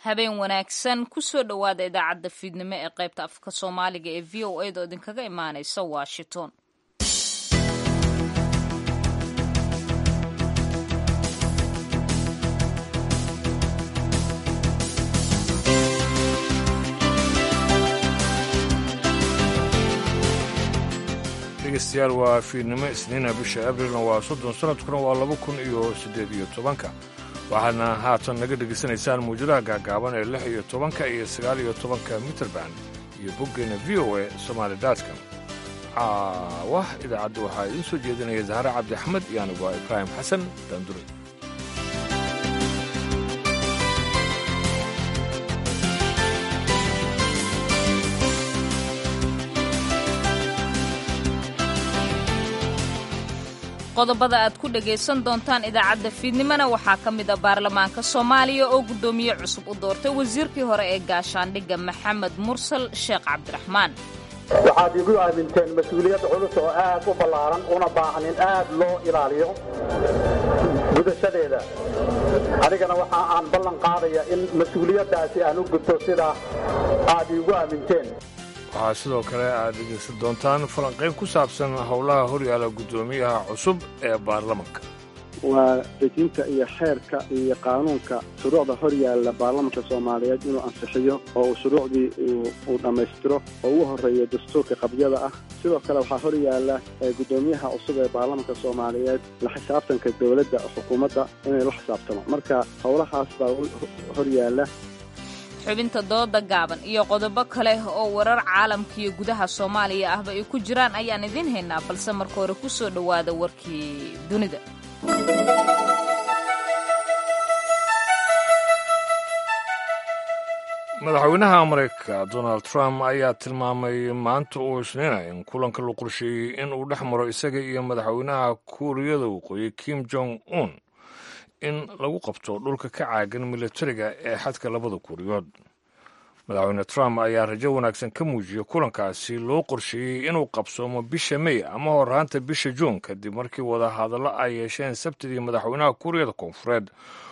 habeen wanaagsan kusoo dhowaada idaacadda fiidnimo ee qaybta afka soomaaliga ee v o a da oo idinkaga imaanaysa washington dhegeystayaal waa fiidnimo isniina bisha abrilna waa soddon sanadkuna waa laba kun iyo siddeed iyo tobanka waxaadna haatan naga dhegaysanaysaan muwjadaha gaagaaban ee lix iyo tobanka iyo sagaal iyo tobanka mitrband iyo boggeena v o a somaali daadkan caawah idaacadda waxaa idiin soo jeedinaya zahre cabdi axmed iyo anigu waa ibraahim xasan daandure qodobada aad ku dhagaysan doontaan idaacadda fiidnimona waxaa ka mid a baarlamaanka soomaaliya oo guddoomiye cusub u doortay wasiirkii hore ee gaashaandhigga maxamed mursal sheekh cabdiraxmaan waxaad igu aaminteen mas-uuliyad culus oo aad u ballaaran una baahan in aad loo ilaaliyo gudashadeeda anigana waxa aan ballan qaadaya in mas-uuliyaddaasi aan u gudto sidaa aad iigu aaminteen waxaa sidoo kale aad dhegaysan doontaan falanqayn ku saabsan howlaha horyaala guddoomiyaha cusub ee baarlamanka waa dejinta iyo xeerka iyo qaanuunka shuruucda hor yaalla baarlamanka soomaaliyeed inuu ansixiyo oo uu shuruucdii uu dhammaystiro oo ugu horreeyo dastuurka qabyada ah sidoo kale waxaa hor yaalla guddoomiyaha cusub ee baarlamanka soomaaliyeed la xisaabtanka dowladda xukuumadda inay la xisaabtamo marka howlahaas baa hor yaalla xubinta dooda gaaban iyo qodobo kale oo warar caalamka iyo gudaha soomaaliya ahba ay ku jiraan ayaan idiin haynaa balse marka hore ku soo dhowaada warkii dunida madaxweynaha maraykanka donald trump ayaa tilmaamay maanta uu isniinaya in kulanka la qorsheeyey in uu dhex maro isaga iyo madaxweynaha kuuriyada waqooyi kim jong un in lagu qabto dhulka ka caagan militariga ee xadka labada kuuriyood madaxweyne trump ayaa rajo wanaagsan ka muujiyey kulankaasi loo qorsheeyey inuu qabsoomo bisha mey ama horaanta bisha juun kadib markii wadahadallo ay yeesheen sabtidii madaxweynaha kuuriyada koonfureed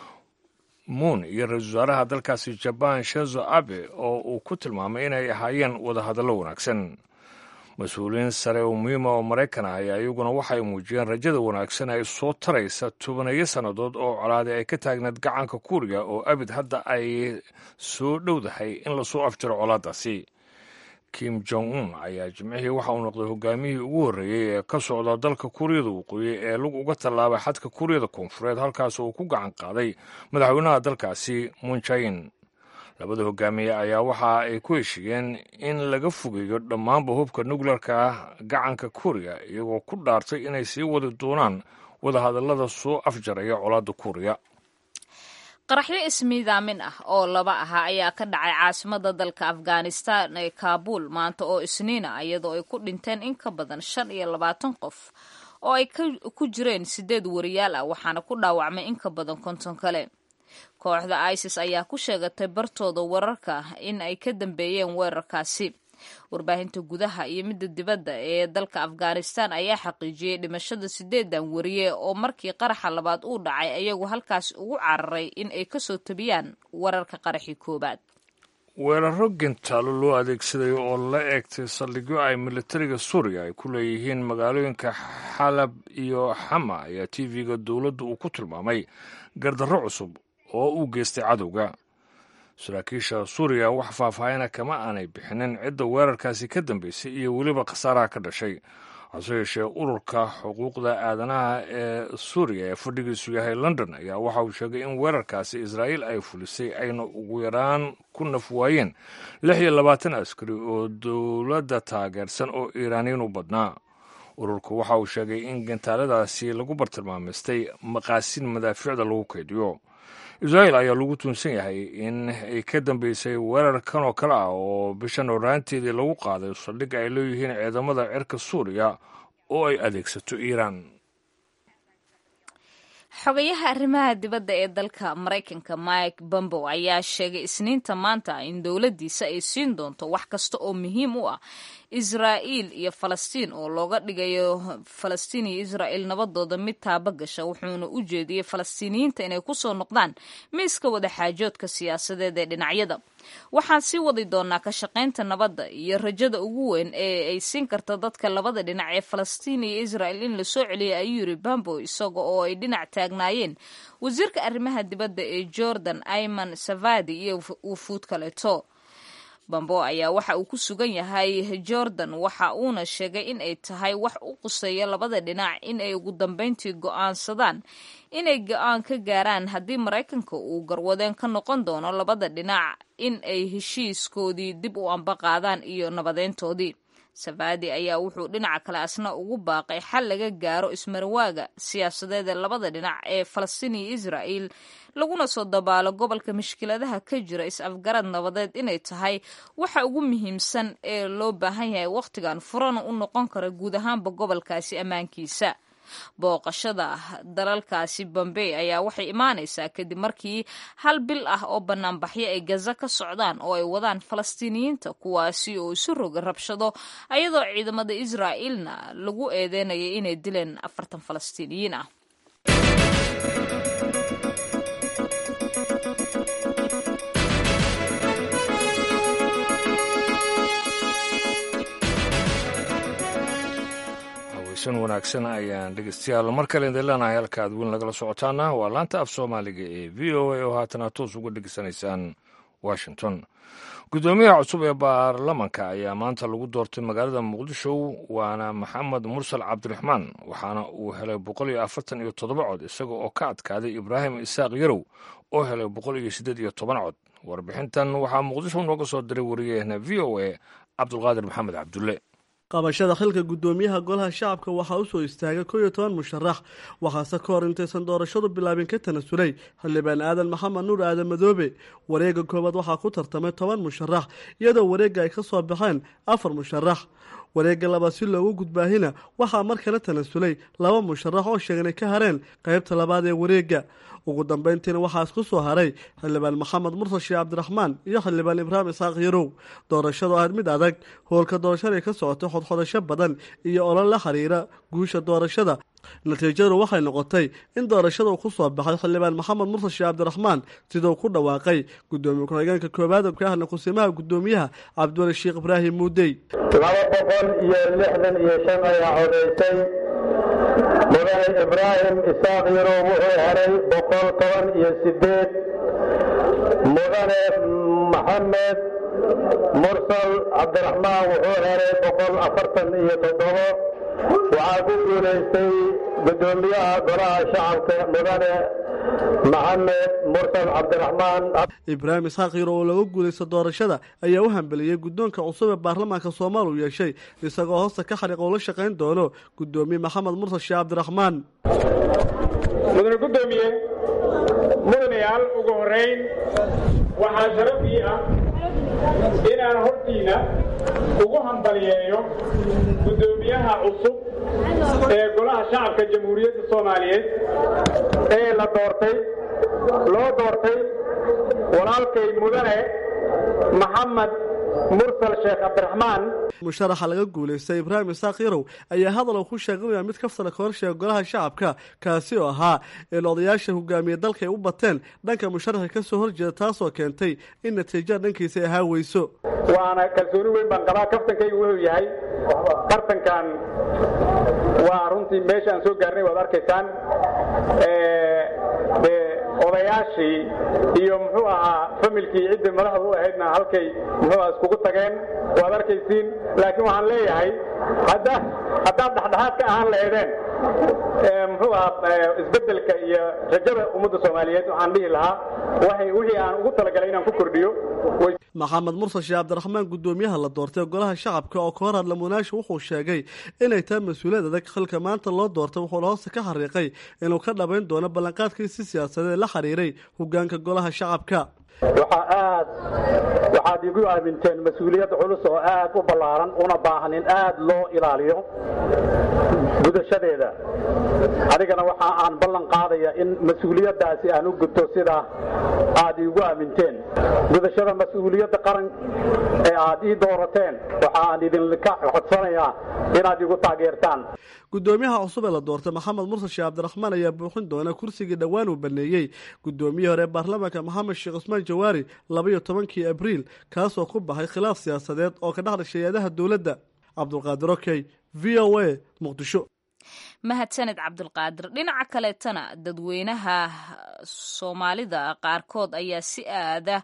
muun iyo ra-iisul wasaaraha dalkaasi jabaan shenzo abe oo uu ku tilmaamay inay ahaayeen wadahadallo wanaagsan mas-uuliyiin sare oo muhiima oo maraykan ah ayaa iyaguna waxay muujiyeen rajada wanaagsan ay soo taraysa tobaneeyo sannadood oo colaaday ay ka taagneed gacanka kuuriga oo abid hadda ay soo dhowdahay in lasoo afjiro colaadaasi kim jong un ayaa jimcihii waxa uu noqday hogaamiyihii ugu horreeyey ee ka socda dalka kuuriyada waqooyi ee lug uga tallaabay xadka kuuriyada koonfureed halkaas uu ku gacan qaaday madaxweynaha dalkaasi munjain labada hogaamiye ayaa waxa ay ku heshiiyeen in laga fogeeyo dhammaanba hubka nukleerka gacanka kuuriya iyagoo ku dhaartay inay sii wadi doonaan wadahadallada soo afjaraya colaadda kuuriya qaraxyo ismiidaamin ah oo laba ahaa ayaa ka dhacay caasimada dalka afghanistan ee kaabuul maanta oo isniina iyadoo ay ku dhinteen in ka badan shan iyo labaatan qof oo ay ku jireen sideed wariyaal ah waxaana ku dhaawacmay in ka badan konton kale kooxda isis ayaa ku sheegatay bartooda wararka in ay ka dambeeyeen weerarkaasi warbaahinta gudaha iyo midda dibadda ee dalka afghanistan ayaa xaqiijiyey dhimashada sideedan wariye oo markii qaraxa labaad uu dhacay ayagu halkaas ugu cararay in ay kasoo tabiyaan wararka qaraxii koowaad weeraro gentaalo loo adeegsaday oo la eegtay saldhigyo ay militariga suuriya ay ku leeyihiin magaalooyinka xalab iyo xama ayaa t v-ga dowladda uu ku tilmaamay gardarro cusub oo uu geystay cadowga saraakiisha suuriya wax faahfaahina kama aanay bixinin cidda weerarkaasi ka dambeysay iyo weliba khasaaraha ka dhashay hase yeeshee ururka xuquuqda aadanaha ee suuriya ee fadhigiisu yahay london ayaa waxa uu sheegay in weerarkaasi israa'iil ay fulisay ayna ugu yaraan ku naf waayeen lix iyo labaatan askari oo dowladda taageersan oo iiraaniyin u badnaa ururku waxa uu sheegay in gantaaladaasi lagu bartilmaamaystay maqaasin madaafiicda lagu kaydiyo israa'il ayaa lagu tuunsan yahay in ay ka dambeysay weerar kan oo kale ah oo bishan horaanteedii lagu qaaday saldhig ay leeyihiin ciidamada cirka suuriya oo ay adeegsato iiraan xogayaha arrimaha dibadda ee dalka maraykanka mike bombow ayaa sheegay isniinta maanta in dowladdiisa ay siin doonto wax kasta oo muhiim u ah israa'iil iyo falastiin oo looga dhigayo falastiin iyo israa'iil nabadooda mid taaba gasha wuxuuna u jeediyey falastiiniyiinta inay kusoo noqdaan miiska wadaxaajoodka siyaasadeed ee dhinacyada waxaan sii wadi doonaa ka shaqaynta nabadda iyo rajada ugu weyn ee ay siin karta dadka labada dhinac ee falastiin iyo israa'il in la soo celiyay ayuu yiri bambo isaga oo ay dhinac taagnaayeen wasiirka arrimaha dibadda ee jordan ayman savadi iyo wufuud kaleeto bambo ayaa waxa uu ku sugan yahay jordan waxa uuna sheegay in ay tahay wax u quseeya labada dhinac in ay ugu dambeyntii go'aansadaan inay go-aan ka gaaraan haddii maraykanka uu garwadeen ka noqon doono labada dhinac in ay heshiiskoodii dib u ambaqaadaan iyo nabadeyntoodii safadi ayaa wuxuu dhinaca kale asna ugu baaqay xal laga gaaro ismarwaaga siyaasadeed ee labada dhinac ee falastiin iyo israa'il laguna soo dabaalo gobolka mushkiladaha ka jira is-afgarad nabadeed inay tahay waxa ugu muhiimsan ee loo baahan yahay wakhtigan furana u noqon kara guud ahaanba gobolkaasi ammaankiisa booqashada dalalkaasi bombey ayaa waxay imaanaysaa kadib markii hal bil ah oo banaanbaxyo ay gaza ka socdaan oo ay wadaan falastiiniyiinta kuwaasi oo isu roga rabshado ayadoo ciidamada israa'iilna lagu eedeynayay inay dileen afartan falastiiniyiin ah san wanaagsan ayaan dhegeystayaal mar kale idin leenahay halka aad weyn lagala socotaana waa laanta af soomaaliga ee v o a oo haatana toos uga dhegeysanaysaan washington guddoomiyaha cusub ee baarlamanka ayaa maanta lagu doortay magaalada muqdisho waana maxamed mursal cabdiraxmaan waxaana uu helay boqol iyo afartan iyo toddoba cod isaga oo ka adkaaday ibraahim isaaq yarow oo helay boqol iyo siddeed iyo toban cod warbixintan waxaa muqdisho nooga soo diray wariyaheena v o a cabdulqaadir maxamed cabdulle qabashada xilka guddoomiyaha golaha shacabka waxaa u soo istaagay koo iyo toban musharax waxaase ka hor intaysan doorashadu bilaabin ka tanasulay xildhibaan aadan maxamed nuur aadan madoobe wareegga koowaad waxaa ku tartamay toban musharax iyadoo wareegga ay ka soo baxeen afar musharax wareegga labaad si loogu gudbaahina waxaa mar kale tanasulay laba musharax oo sheegay inay ka hareen qaybta labaad ee wareegga ugu dambeyntiina waxaa isku soo haray xildhibaan maxamed mursal sheekh cabdiraxmaan iyo xildhibaan ibraahim isaaq yarow doorashadu ahayd mid adag howlka doorashada ka socotay xodxodasho badan iyo olol la xiriira guusha doorashada natiijadu waxay noqotay in doorashada uu ku soo baxay xildhibaan maxamed mursal sheekh cabdiraxmaan siduu ku dhawaaqay gudoomiye ku-xigeenka koowaad ka ahna kusimaha guddoomiyaha cabdiwali sheekh ibraahim muudey laba boqol iyo lixdan iyo shan ayaa codaysay mudane ibraahim isaaq yarow wuxuu helay boqol toban iyo sideed mudane maxamed mursal cabdiraxmaan wuxuu helay boqol afartan iyo toddobo waxaa ku guulaystay guddoomiyaha golaha shacabka mudane maxamed mursal cabdiraxmaan ibraahim isxaaq yaro oo laga guulaysta doorashada ayaa u hambeliyey guddoonka cusub ee baarlamaanka soomaal uu yeeshay isagoo hoosta ka xariiq oo la shaqayn doono guddoomiye maxamed mursal sheekh cabdiraxmaan mudane guddoomiye mudanayaal ugu horeyn waxaa sharafii ah inaan hortiina ugu hambaliyeeyo guddoomiyaha cusub ee golaha shacabka jamhuuriyadda soomaaliyeed ee la doortay loo doortay walaalkay mudane maxamed mursal sheekh cabdiraxmaan musharaxa laga guulaystay ibraahim isaaq yarow ayaa hadal uu ku sheeganaya mid kaftala ka horsheega golaha shacabka kaasi oo ahaa in odayaasha hogaamiye dalka ay u bateen dhanka musharaxa ka soo horjeeda taasoo keentay in natiijada dhankiisa ay ahaa weyso waana kalsooni weyn baan qabaa kaftankaygu wuxuu yahay tartankan waa runtii meesha aan soo gaarnay waad arkaysaan odayaashii iyo muxuu ahaa familkii ciddii madaxda u ahaydna halkay muxuu aha iskugu tageen waad arkaysiin laakiin waxaan leeyahay hadda haddaad dhexdhexaad ka ahaan lahaydeen muxuu ahaa isbeddelka iyo rajada ummadda soomaaliyeed waxaan dhihi lahaa waxay wixii aan ugu talagalay inaan ku kordhiyo maxamed mursal sheekh cabdiraxmaan guddoomiyaha la doortay golaha shacabka oo ka hor hadla munaasha wuxuu sheegay inay tahay mas-uuliyad adag xilka maanta loo doortay wuxuuna hoosta ka xariiqay inuu ka dhabayn doono ballanqaadkiisi siyaasadeed la xiriiray hogaanka golaha shacabka waxaa aad waxaad igu aaminteen mas-uuliyad culus oo aad u ballaaran una baahan in aad loo ilaaliyo gudashadeeda adigana waxa aan ballan qaadaya in mas-uuliyaddaasi aan u gudto sida aad iigu aaminteen gudashada mas-uuliyadda qaran ee aad ii doorateen waxa aan idinka codsanayaa inaad igu taageertaan gudoomiyaha cusub ee la doortay maxamed mursal sheekh cabdiraxmaan ayaa buuxin doona kursigii dhowaan uu baneeyey gudoomiyihii hore ee baarlamaanka maxamed sheekh cusmaan jawaari labaiyo tobankii abriil kaasoo ku baxay khilaaf siyaasadeed oo ka dhex dhashay hay-adaha dowladda cabdulqaadir okey v o a muqdisho mahadsaned cabdulqaadir dhinaca kaleetana dadweynaha soomaalida qaarkood ayaa si aada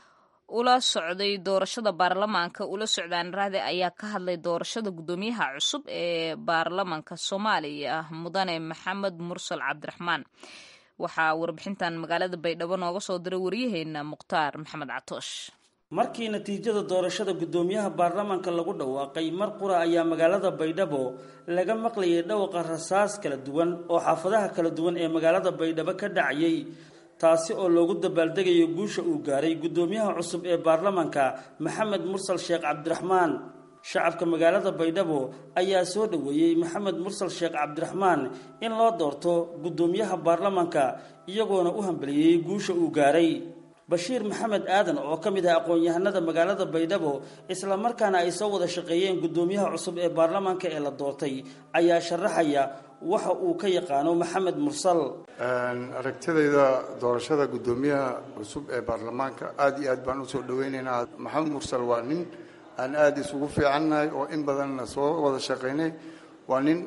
ula socday doorashada baarlamaanka ula socdaan raade ayaa ka hadlay doorashada guddoomiyaha cusub ee baarlamaanka soomaaliya mudane maxamed mursal cabdiraxmaan waxaa warbixintan magaalada baydhabo nooga soo diray waryaheena mukhtaar maxamed catoosh markii natiijada doorashada guddoomiyaha baarlamaanka lagu dhawaaqay mar qura ayaa magaalada baydhabo laga maqlayay dhawaqa rasaas kala duwan oo xaafadaha kala duwan ee magaalada baydhabo ka dhacayay taasi oo loogu dabaaldegayo guusha uu gaaray guddoomiyaha cusub ee baarlamaanka maxamed mursal sheekh cabdiraxmaan shacabka magaalada baydhabo ayaa soo dhoweeyey maxamed mursal sheekh cabdiraxmaan in loo doorto guddoomiyaha baarlamaanka iyagoona u hambeliyey guusha uu gaaray bashiir maxamed aadan oo ka mid ah aqoon-yahanada magaalada baydhabo isla markaana ay soo wada shaqeeyeen guddoomiyaha cusub ee baarlamaanka ee la doortay ayaa sharaxaya waxa uu ka yaqaano maxamed mursal aragtidayda doorashada guddoomiyaha cusub ee baarlamaanka aada iyo aad baan usoo dhaweynaynaa maxamed mursal waa nin aan aada isugu fiicannahay oo in badanna soo wada shaqaynay waa nin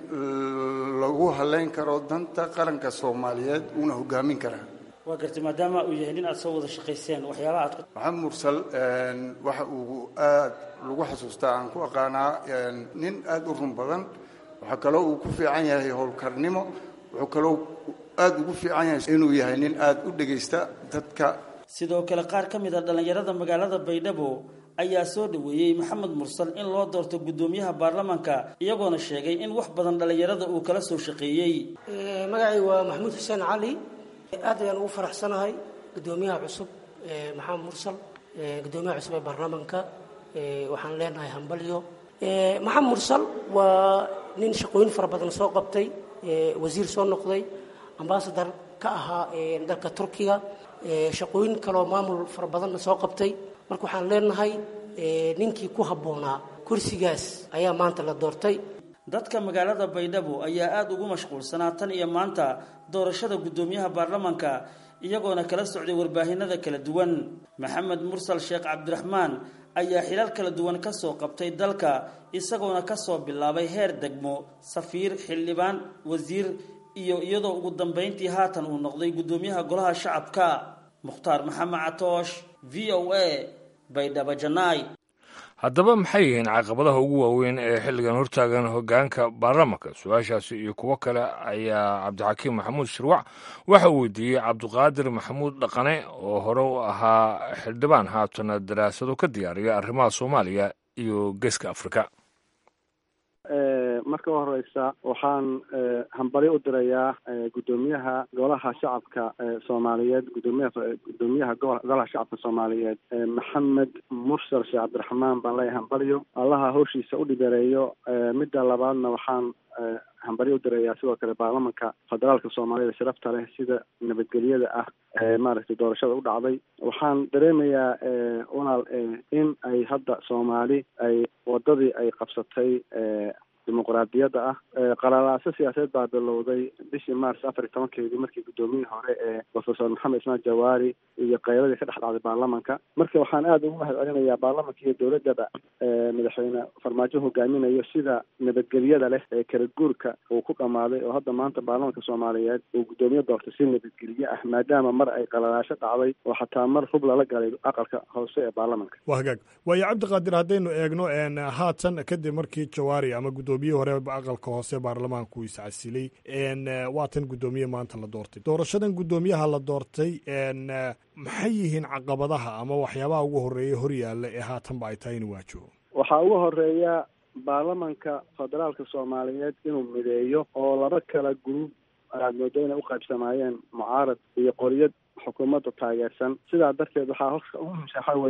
lagu haleyn karo danta qaranka soomaaliyeed uuna hogaamin karaa waa gartay maadaama uu yahay nin aad soo wada shaqayseen waxyaabaha aad maxamed mursal waxa uu aad lagu xasuustaa aan ku aqaanaa nin aada u run badan waxaa kaloo uu ku fiican yahay howlkarnimo wuxuu kaloo aada ugu fiican yahay inuu yahay nin aada u dhegaysta dadka sidoo kale qaar ka mid a dhallinyarada magaalada baydhabo ayaa soo dhoweeyey maxamed mursal in loo doorto guddoomiyaha baarlamaanka iyagoona sheegay in wax badan dhallinyarada uu kala soo shaqeeyey magacay waa maxamuud xuseen cali aad ayaan ugu faraxsanahay guddoomiyaha cusub maxamed mursal guddoomiyaha cusub ee baarlamaanka waxaan leenahay hambalyo maxamed mursal waa nin shaqooyin fara badan soo qabtay wasiir soo noqday ambasadar ka ahaa dalka turkiga shaqooyin kaloo maamul fara badanna soo qabtay marka waxaan leenahay ninkii ku habboonaa kursigaas ayaa maanta la doortay dadka magaalada baydhabo ayaa aada ugu mashquulsanaa tan iyo maanta doorashada guddoomiyaha baarlamaanka iyagoona kala socday warbaahinada kala duwan maxamed mursal sheekh cabdiraxmaan ayaa xilal kala duwan ka soo qabtay dalka isagoona kasoo bilaabay heer degmo safiir xildhibaan wasiir iyo iyadoo ugu dambayntii haatan uu noqday guddoomiyaha golaha shacabka mukhtaar maxamed catoosh v o a baydhabo janaay haddaba maxay yihiin caqabadaha ugu waaweyn ee xilligan hortaagan hoggaanka baarlamaanka su-aashaasi iyo kuwo kale ayaa cabdixakiim maxamuud shirwac waxa uu weydiiyey cabdiqaadir maxamuud dhaqane oo hore u ahaa xildhibaan haatana daraasado ka diyaariya arrimaha soomaaliya iyo geeska afrika marka u horeysa waxaan hambalyo u dirayaa guddoomiyaha golaha shacabka soomaaliyeed gudoomiyaha guddoomiyaha golaha shacabka soomaaliyeed maxamed mursal sheekh cabdiraxmaan baan leeyahay hambalyo allaha hawshiisa u dhibereeyo midda labaadna waxaan hambalyo u dirayaa sidoo kale baarlamanka federaalka soomaaliyada sharafta leh sida nabadgelyada ah maaragtay doorashada u dhacday waxaan dareemayaa walaal in ay hadda soomaali ay wadadii ay qabsatay dimuqraadiyadda ah qalaalaaso siyaasadeed baa bilowday bishii mars afar iyo tobankeedii markii guddoomiyihii hore ee professor maxamed ismaan jawaari iyo qayladii ka dhex dhacday baarlamanka marka waxaan aada ugu mahad celinayaa baarlamanka iyo dowladdaba madaxweyne farmaajo hogaaminayo sida nabadgelyada leh ee kala guurka uu ku dhammaaday oo hadda maanta baarlamanka soomaaliyeed uu guddoomiye doortay si nabadgelye ah maadaama mar ay qalalaasho dhacday oo xataa mar hub lala galay aqalka hoose ee baarlamanka waa hagaag waayo cabdiqaadir haddaynu eegno haatan kadib markii jawaari ama guddoomiye hore aqalka hoose baarlamaanku iscasilay waatan guddoomiye maanta la doortay doorashadan guddoomiyaha la doortay maxay yihiin caqabadaha ama waxyaabaha ugu horeeya horyaalla ee haatanba ay tahay inuu waajibo waxaa ugu horeeya baarlamanka federaalka soomaaliyeed inuu mideeyo oo laba kala gruub aad moodo inay uqaybsamaayeen mucaarad iyo qoriyad xukuumadda taageersan sidaa darteed waxaa horka ugu muhimsan waxaa weeye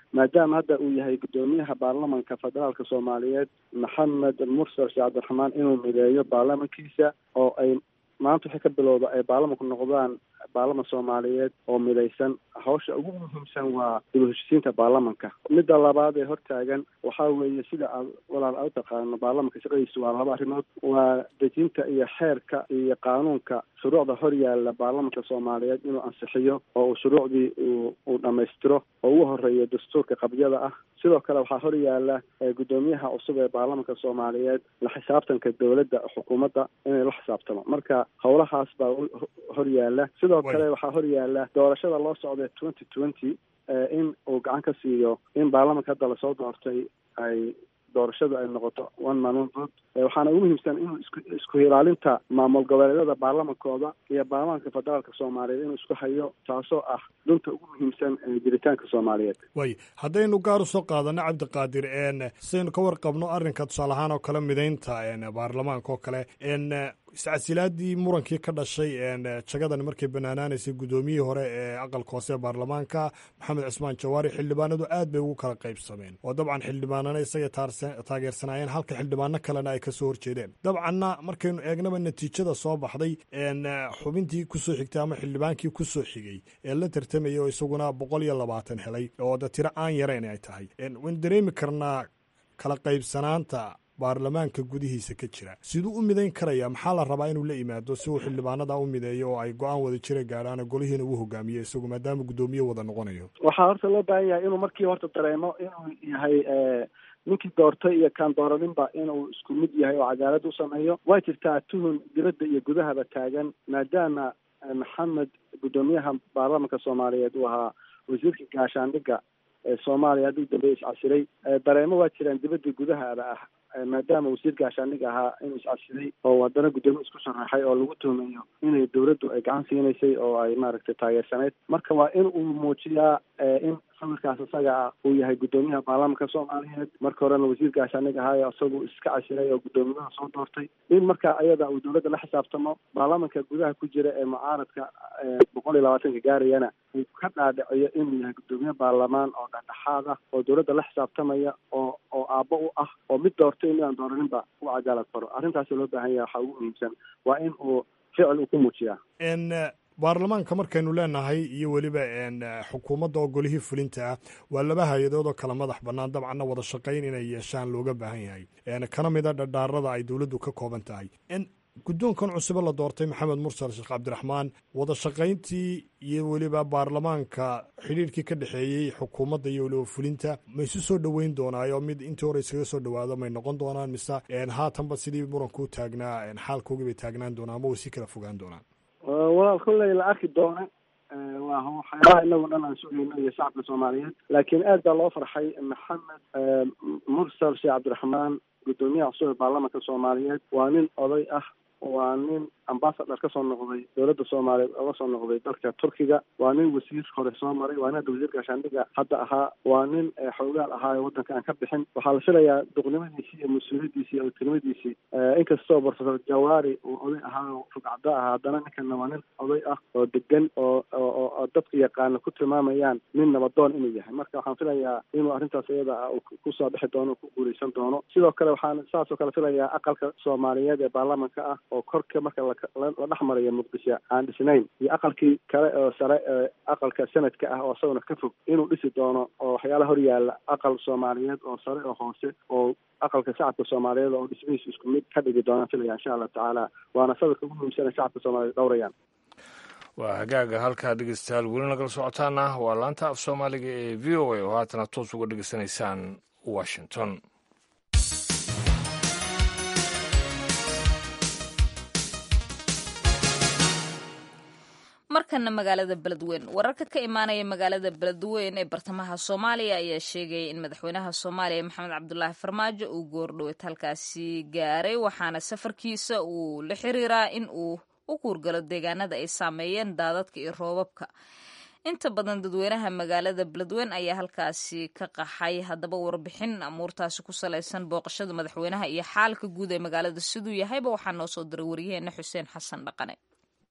maadaama hadda uu yahay guddoomiyaha baarlamanka federaalka soomaaliyeed maxamed mursal sheekh cabdiraxmaan inuu mideeyo baarlamankiisa oo ay maanta wixii ka bilowda ay baarlamanku noqdaan baarlaman soomaaliyeed oo midaysan hawsha ugu muhiimsan waa dib u heshisiinta baarlamanka midda labaad ee hortaagan waxaa weeye sida aad walaal aad u taqaano baarlamanka shaqadiisu waa laba arrimood waa dejinta iyo xeerka iyo qaanuunka shuruucda hor yaalla baarlamanka soomaaliyeed inuu ansixiyo oo uu shuruucdii uu uu dhammaystiro oo ugu horeeyo dastuurka qabyada ah sidoo kale waxaa hor yaalla guddoomiyaha cusub ee baarlamanka soomaaliyeed la xisaabtanka dowladda xukuumadda inay la xisaabtamo marka howlahaas baa hor yaalla sidoo kale waxaa hor yaalla doorashada loo socday twenty twenty in uu gacan ka siiyo in baarlamanka hadda lasoo doortay ay doorashadu ay noqoto one man one vote waxaana ugu muhiimsan inuu isku isku ilaalinta maamul goboleedyada baarlamankooda iyo baarlamanka federaalka soomaaliyeed inuu isku hayo taasoo ah dunta ugu muhiimsan ee jiritaanka soomaaliyeed way haddaynu gaar usoo qaadano cabdiqaadir n sidaynu ka warqabno arrinka tusaale ahaan oo kale midaynta baarlamaanka oo kale n iscasilaadii murankii ka dhashay jagadan markay banaanaanaysay guddoomiyihii hore ee aqalka hoose ee baarlamaanka maxamed cismaan jawaari xildhibaanadu aad bay ugu kala qaybsameen oo dabcan xildhibaanana isagay taageersanaayeen halka xildhibaano kalena ay kasoo horjeedeen dabcanna markaynu eegnaba natiijada soo baxday xubintii kusoo xigtay ama xildhibaankii kusoo xigay ee la tartamayay oo isaguna boqol iyo labaatan helay oo da tiro aan yarayn ay tahay waynu dareemi karnaa kala qaybsanaanta baarlamaanka gudihiisa ka jira siduu u midayn karaya maxaa la rabaa inuu la yimaado si uu xildhibaanada u mideeyo oo ay go-aan wada jira gaadhaan golihiina uu hogaamiyo isagu maadaama guddoomiye wada noqonayo waxaa horta loo baahan yahay inuu markii horta dareemo inuu yahay ninkii doortay iyo kaan dooraninba inuu isku mid yahay oo cadaalad u sameeyo way jirtaa tuhun dibadda iyo gudahaba taagan maadaama maxamed guddoomiyaha baarlamanka soomaaliyeed uu ahaa wasiirka gaashaandhigga ee soomaaliya haddii dambe iscasilay dareemo waa jiraan dibadda gudahaba ah maadaama wasiir gaashaandhig ahaa inuu iscasilay oo haddana guddoomiye isku sharaxay oo lagu tuhmayo inay dowladdu ay gacan siinaysay oo ay maaragtay taageersaneyd marka waa in uu muujiyaa in sawirkaas isaga ah uu yahay guddoomiyaha baarlamanka soomaaliyeed marka horena wasiir gaashaandhig ahaayo isagu iska casiray oo guddoomiyaha soo doortay in marka ayada uu dowladda la xisaabtamo baarlamanka gudaha ku jira ee mucaaradka boqol iyo labaatanka gaarayana uu ka dhaadhiciyo inuu yahay guddoomiye baarlamaan oo dhexdhexaad ah oo dowladda la xisaabtamaya oo oo aabbo u ah oo mid doortay midaan dooraninba u cadaalad faro arrintaasi loo baahan yahay waxaa ugu muhiimsan waa in uu ficil uu ku muujiyaa baarlamaanka markaynu leenahay iyo weliba xukuumadda oo golihii fulinta ah waa laba hay-adood oo kala madax bannaan dabcanna wada shaqayn inay yeeshaan looga baahan yahay kana mida dhadhaarada ay dowladdu ka kooban tahay guddoonkan cusube la doortay maxamed mursal sheekh cabdiraxmaan wada shaqayntii iyo weliba baarlamaanka xidhiirkii ka dhexeeyey xukuumadda iyo weliba fulinta ma isu soo dhoweyn doonaayo mid intii hore iskaga soo dhowaado may noqon doonaan mise haatanba sidii muranku u taagnaa xaalkoogii bay taagnaan doonaan ama way si kala fogaan doonaan walaal kolley la arki doona waa waxyaalaha inagu dhan aan sugayno iyo shacabka soomaaliyeed laakiin aad baa loo farxay maxamed mursal sheekh cabdiraxmaan guddoomiyaha cusub ee baarlamanka soomaaliyeed waa nin oday ah waa nin ambasador ka soo noqday dowladda soomaaliyeed oga soo noqday dalka turkiga waa nin wasiir hore soo maray waa nin hadda wasiir gaashaandhiga hadda ahaa waa nin xoogaal ahaa ee waddanka aan ka bixin waxaa la filayaa duqnimadiisii iyo mas-uuliyadiisii iyo tilmadiisii inkastoo professor jawaari uu oday ahaa oo rugcado ahaa haddana ninkana waa nin oday ah oo degan oo oo dadka yaqaana ku tilmaamayaan nin nabadoon inuu yahay marka waxaan filayaa inuu arrintaas iyada ah kusoo bixi doono ku guuleysan doono sidoo kale waxaan saasoo kale filayaa aqalka soomaaliyeed ee baarlamanka ah oo korka marka la dhex marayo muqdisho aan dhisnayn iyo aqalkii kale oo sare ee aqalka sanadka ah oo isaguna ka fog inuu dhisi doono oo waxyaalaha hor yaalla aqal soomaaliyeed oo sare oo hoose oo aqalka shacabka soomaaliyeed oo dhismihiisa isku mid ka dhigi doonaan filaya insha allah tacaala waana sawirka ugu muhiimsana shacabka soomaaliyeed dhowrayaan waa hagaaga halkaa dhegeystayaal weli nagala socotaana waa laanta af soomaaliga ee v o a oo haatana toos uga dhegeysanaysaan washington markana magaalada beledweyn wararka ka imaanaya magaalada beledweyn ee bartamaha soomaaliya ayaa sheegaya in madaxweynaha soomaaliya maxamed cabdulaahi farmaajo uu goordhoweed halkaasi gaaray waxaana safarkiisa uu la xiriiraa in uu u kuurgalo deegaanada ay saameeyeen daadadka iyo roobabka inta badan dadweynaha magaalada beledweyn ayaa halkaasi ka qaxay haddaba warbixin amuurtaasi ku salaysan booqashada madaxweynaha iyo xaalka guud ee magaalada siduu yahayba waxaa noo soo diray waryaheena xuseen xasan dhaqane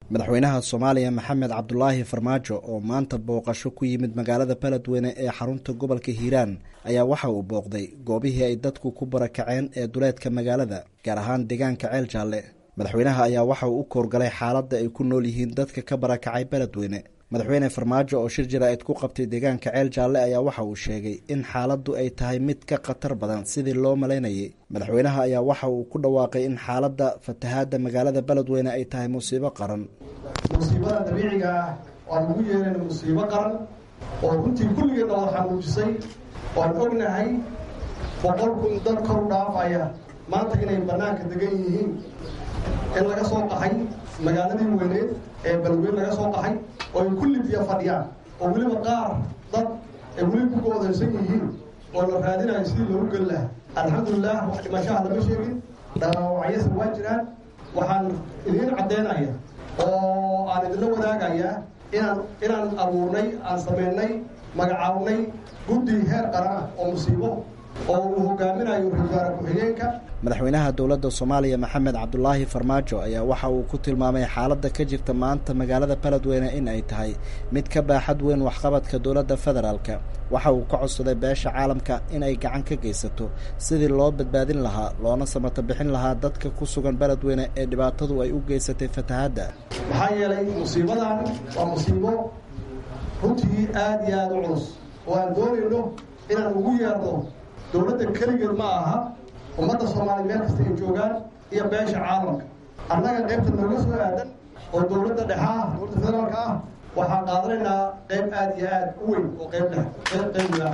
madaxweynaha soomaaliya maxamed cabdulaahi farmaajo oo maanta booqasho ku yimid magaalada beledweyne ee xarunta gobolka hiiraan ayaa waxa uu booqday goobihii ay dadku ku barakaceen ee duleedka magaalada gaar ahaan deegaanka ceel jaalle madaxweynaha ayaa waxa uu u koorgalay xaaladda ay ku nool yihiin dadka ka barakacay beledweyne madaxweyne farmaajo oo shir jaraa'id ku qabtay deegaanka ceel jaalle ayaa waxa uu sheegay in xaaladdu ay tahay mid ka khatar badan sidii loo malaynayay madaxweynaha ayaa waxa uu ku dhawaaqay in xaaladda fatahaadda magaalada beledweyne ay tahay musiibo qaran musiibada dabiiciga ah waan ugu yeerayna musiibo qaran oo runtii kulligeedna wada xanuujisay waan ognahay boqol kun dad kor u dhaafaya maanta inay bannaanka degan yihiin in laga soo qaxay magaaladii weyneed ee beledweyne laga soo qaxay oo ay kulli biyo fadhiyaan oo weliba qaar dad ay weli ku goodaysan yihiin oo la raadinayo sidii loogu geli lahaa alxamdulilah wax dhimashaha lama sheegin dhaawacyasa waa jiraan waxaan idiin caddaynaya oo aan idinla wadaagayaa inaan inaan abuurnay aan samaynay magacaabnay guddi heer qaran ah oo musiibo oo uu hogaaminayo ra-isul wasaare ku-xigeenka madaxweynaha dowladda soomaaliya maxamed cabdulaahi farmaajo ayaa waxa uu ku tilmaamay xaaladda ka jirta maanta magaalada beledweyne in ay tahay mid ka baaxad weyn waxqabadka dowladda federaalka waxa uu ka codsaday beesha caalamka in ay gacan ka geysato sidii loo badbaadin lahaa loona samato bixin lahaa dadka ku sugan beledweyne ee dhibaatadu ay u geysatay fatahaadda maxaa yeelay musiibadan waa musiibo runtii aada iyo aada u culus oo aan doonayno inaan ugu yeerno dowladda keligeed ma aha ummadda soomaaliya meel kasta ay joogaan iyo beesha caalamka annaga qaybta nooga soo aadan oo dowladda dhexa ah dowladda federaalka ah waxaan qaadanaynaa qayb aada iyo aada u weyn oo qayb dhex qayb qaybiga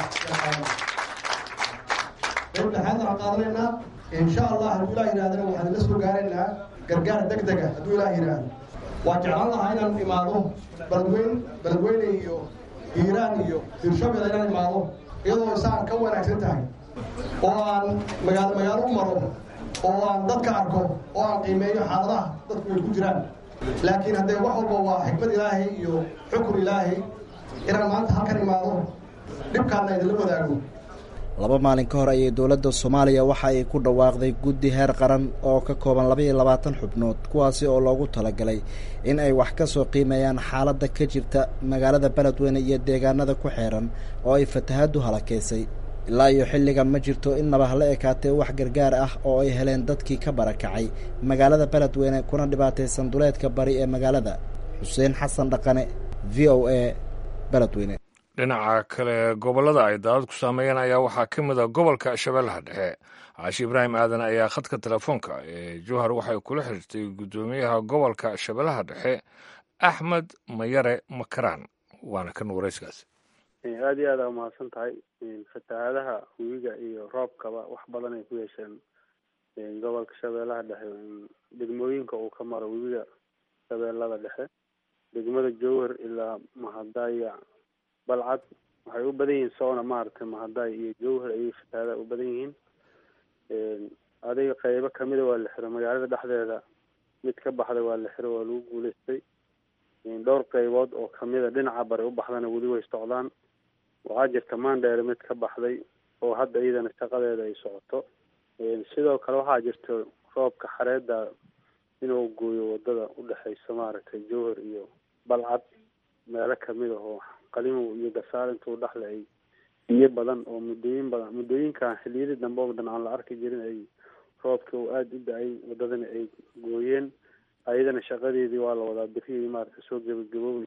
qayb dhexaad waxaan qaadanaynaa insha allah hadduu ilaah yidhahdana waxaan ila soo gaaraynaa gargaar deg dega hadduu ilaah yidhaahdo waa jeclaan lahaa inaan imaado beledweyn beledweyne iyo hiiraan iyo hirshabel inaan imaado iyadoo isaan ka wanaagsan tahay oo aan magaalo magaalo u maro oo aan dadka arko oo aan qiimeeyo xaaladaha dadku ay ku jiraan laakiin haddee wax walba waa xikmad ilaahay iyo xukun ilaahay inaan maanta halkan imaado dhibkaana idinla wadaago laba maalin ka hor ayay dowladda soomaaliya waxa ay ku dhawaaqday guddi heer qaran oo ka kooban laba iyo labaatan xubnood kuwaasi oo loogu talagalay in ay wax ka soo qiimeeyaan xaaladda ka jirta magaalada beledweyne iyo deegaanada ku xeeran oo ay fatahaaddu halakeysay ilaa iyo xilligan ma jirto in nabahla ekaatee wax gargaar ah oo ay heleen dadkii ka barakacay magaalada beledweyne kuna dhibaataysan duleedka bari ee magaalada xuseen xasan dhaqane v o a beledweyne dhinaca kale gobollada ay daadad ku saameeyeen ayaa waxaa ka mid a gobolka shabeellaha dhexe caashi ibraahim aadan ayaa khadka telefoonka ee jowhar waxay kula xiriirtay guddoomiyaha gobolka shabeellaha dhexe axmed mayare makaraan waana kan warayskaas aada iyo aada umahadsan tahay fatahaadaha webiga iyo roobkaba wax badan ay ku yeesheen gobolka shabeellaha dhexe degmooyinka uu ka maro webiga shabeellada dhexe degmada jowhar ilaa mahadaya balcad waxay u badan yihiin soona maaragtay mahaday iyo jowhar ayay fatahaadaha u badan yihiin adiga qeybo kamida waa la xiro magaalada dhexdeeda mid ka baxday waa la xiro waa lagu guuleystay dhowr qeybood oo kamida dhinaca bari u baxdana weli way socdaan waxaa jirta maandheere mid ka baxday oo hadda iyadana shaqadeeda ay socoto sidoo kale waxaa jirta roobka xareeda inuu gooyo wadada udhexeysa maaragtay jowhar iyo balcad meelo kamid ah oo qalimow iyo gasaar intuu dhexle ay biyo badan oo muddooyin badan muddooyinkan xiliyadii dambe oo dhan aan la arki jirin ay roobkii oo aada u da-ay wadadana ay gooyeen ayadana shaqadeedii waa la wadaa birihii maaragtay soo gebagaboobay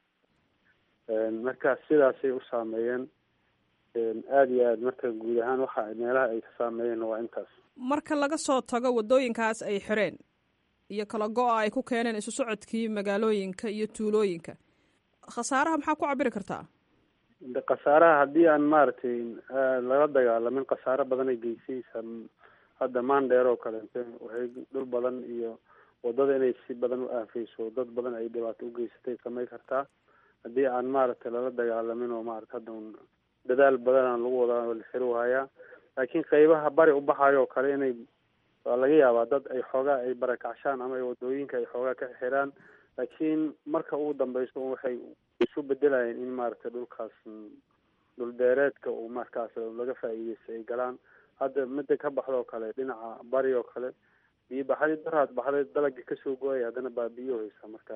marka sidaasay u saameeyeen aada iyo aad marka guud ahaan waxa meelaha ay ka saameeyeen waa intaas marka laga soo tago waddooyinkaas ay xireen iyo kala go-a ay ku keeneen isu socodkii magaalooyinka iyo tuulooyinka khasaaraha maxaa ku cabiri kartaa de khasaaraha haddii aan maaragtay laga dagaalamin khasaaro badan ay geysaysa hadda maandheer oo kaleente waxay dhul badan iyo wadada inay si badan u aafeyso dad badan ay dhibaato ugeysatay samay kartaa haddii aan maaragtay lala dagaalamin oo maarata hadda un dadaal badanaan lagu wadaa la xiri waayaa laakiin qeybaha bari u baxayo oo kale inay waa laga yaabaa dad ay xoogaa ay barakacshaan ama ay wadooyinka ay xoogaa ka xiraan laakiin marka ugu dambeyso waxay isu bedelayeen in maaragtay dhulkaas dhul beereedka uu markaas laga faa'iideysta ay galaan hadda midda ka baxda oo kale dhinaca bari oo kale biyo baxadii daraad baxday dalagii kasoo go-ay haddana baa biyo haysa marka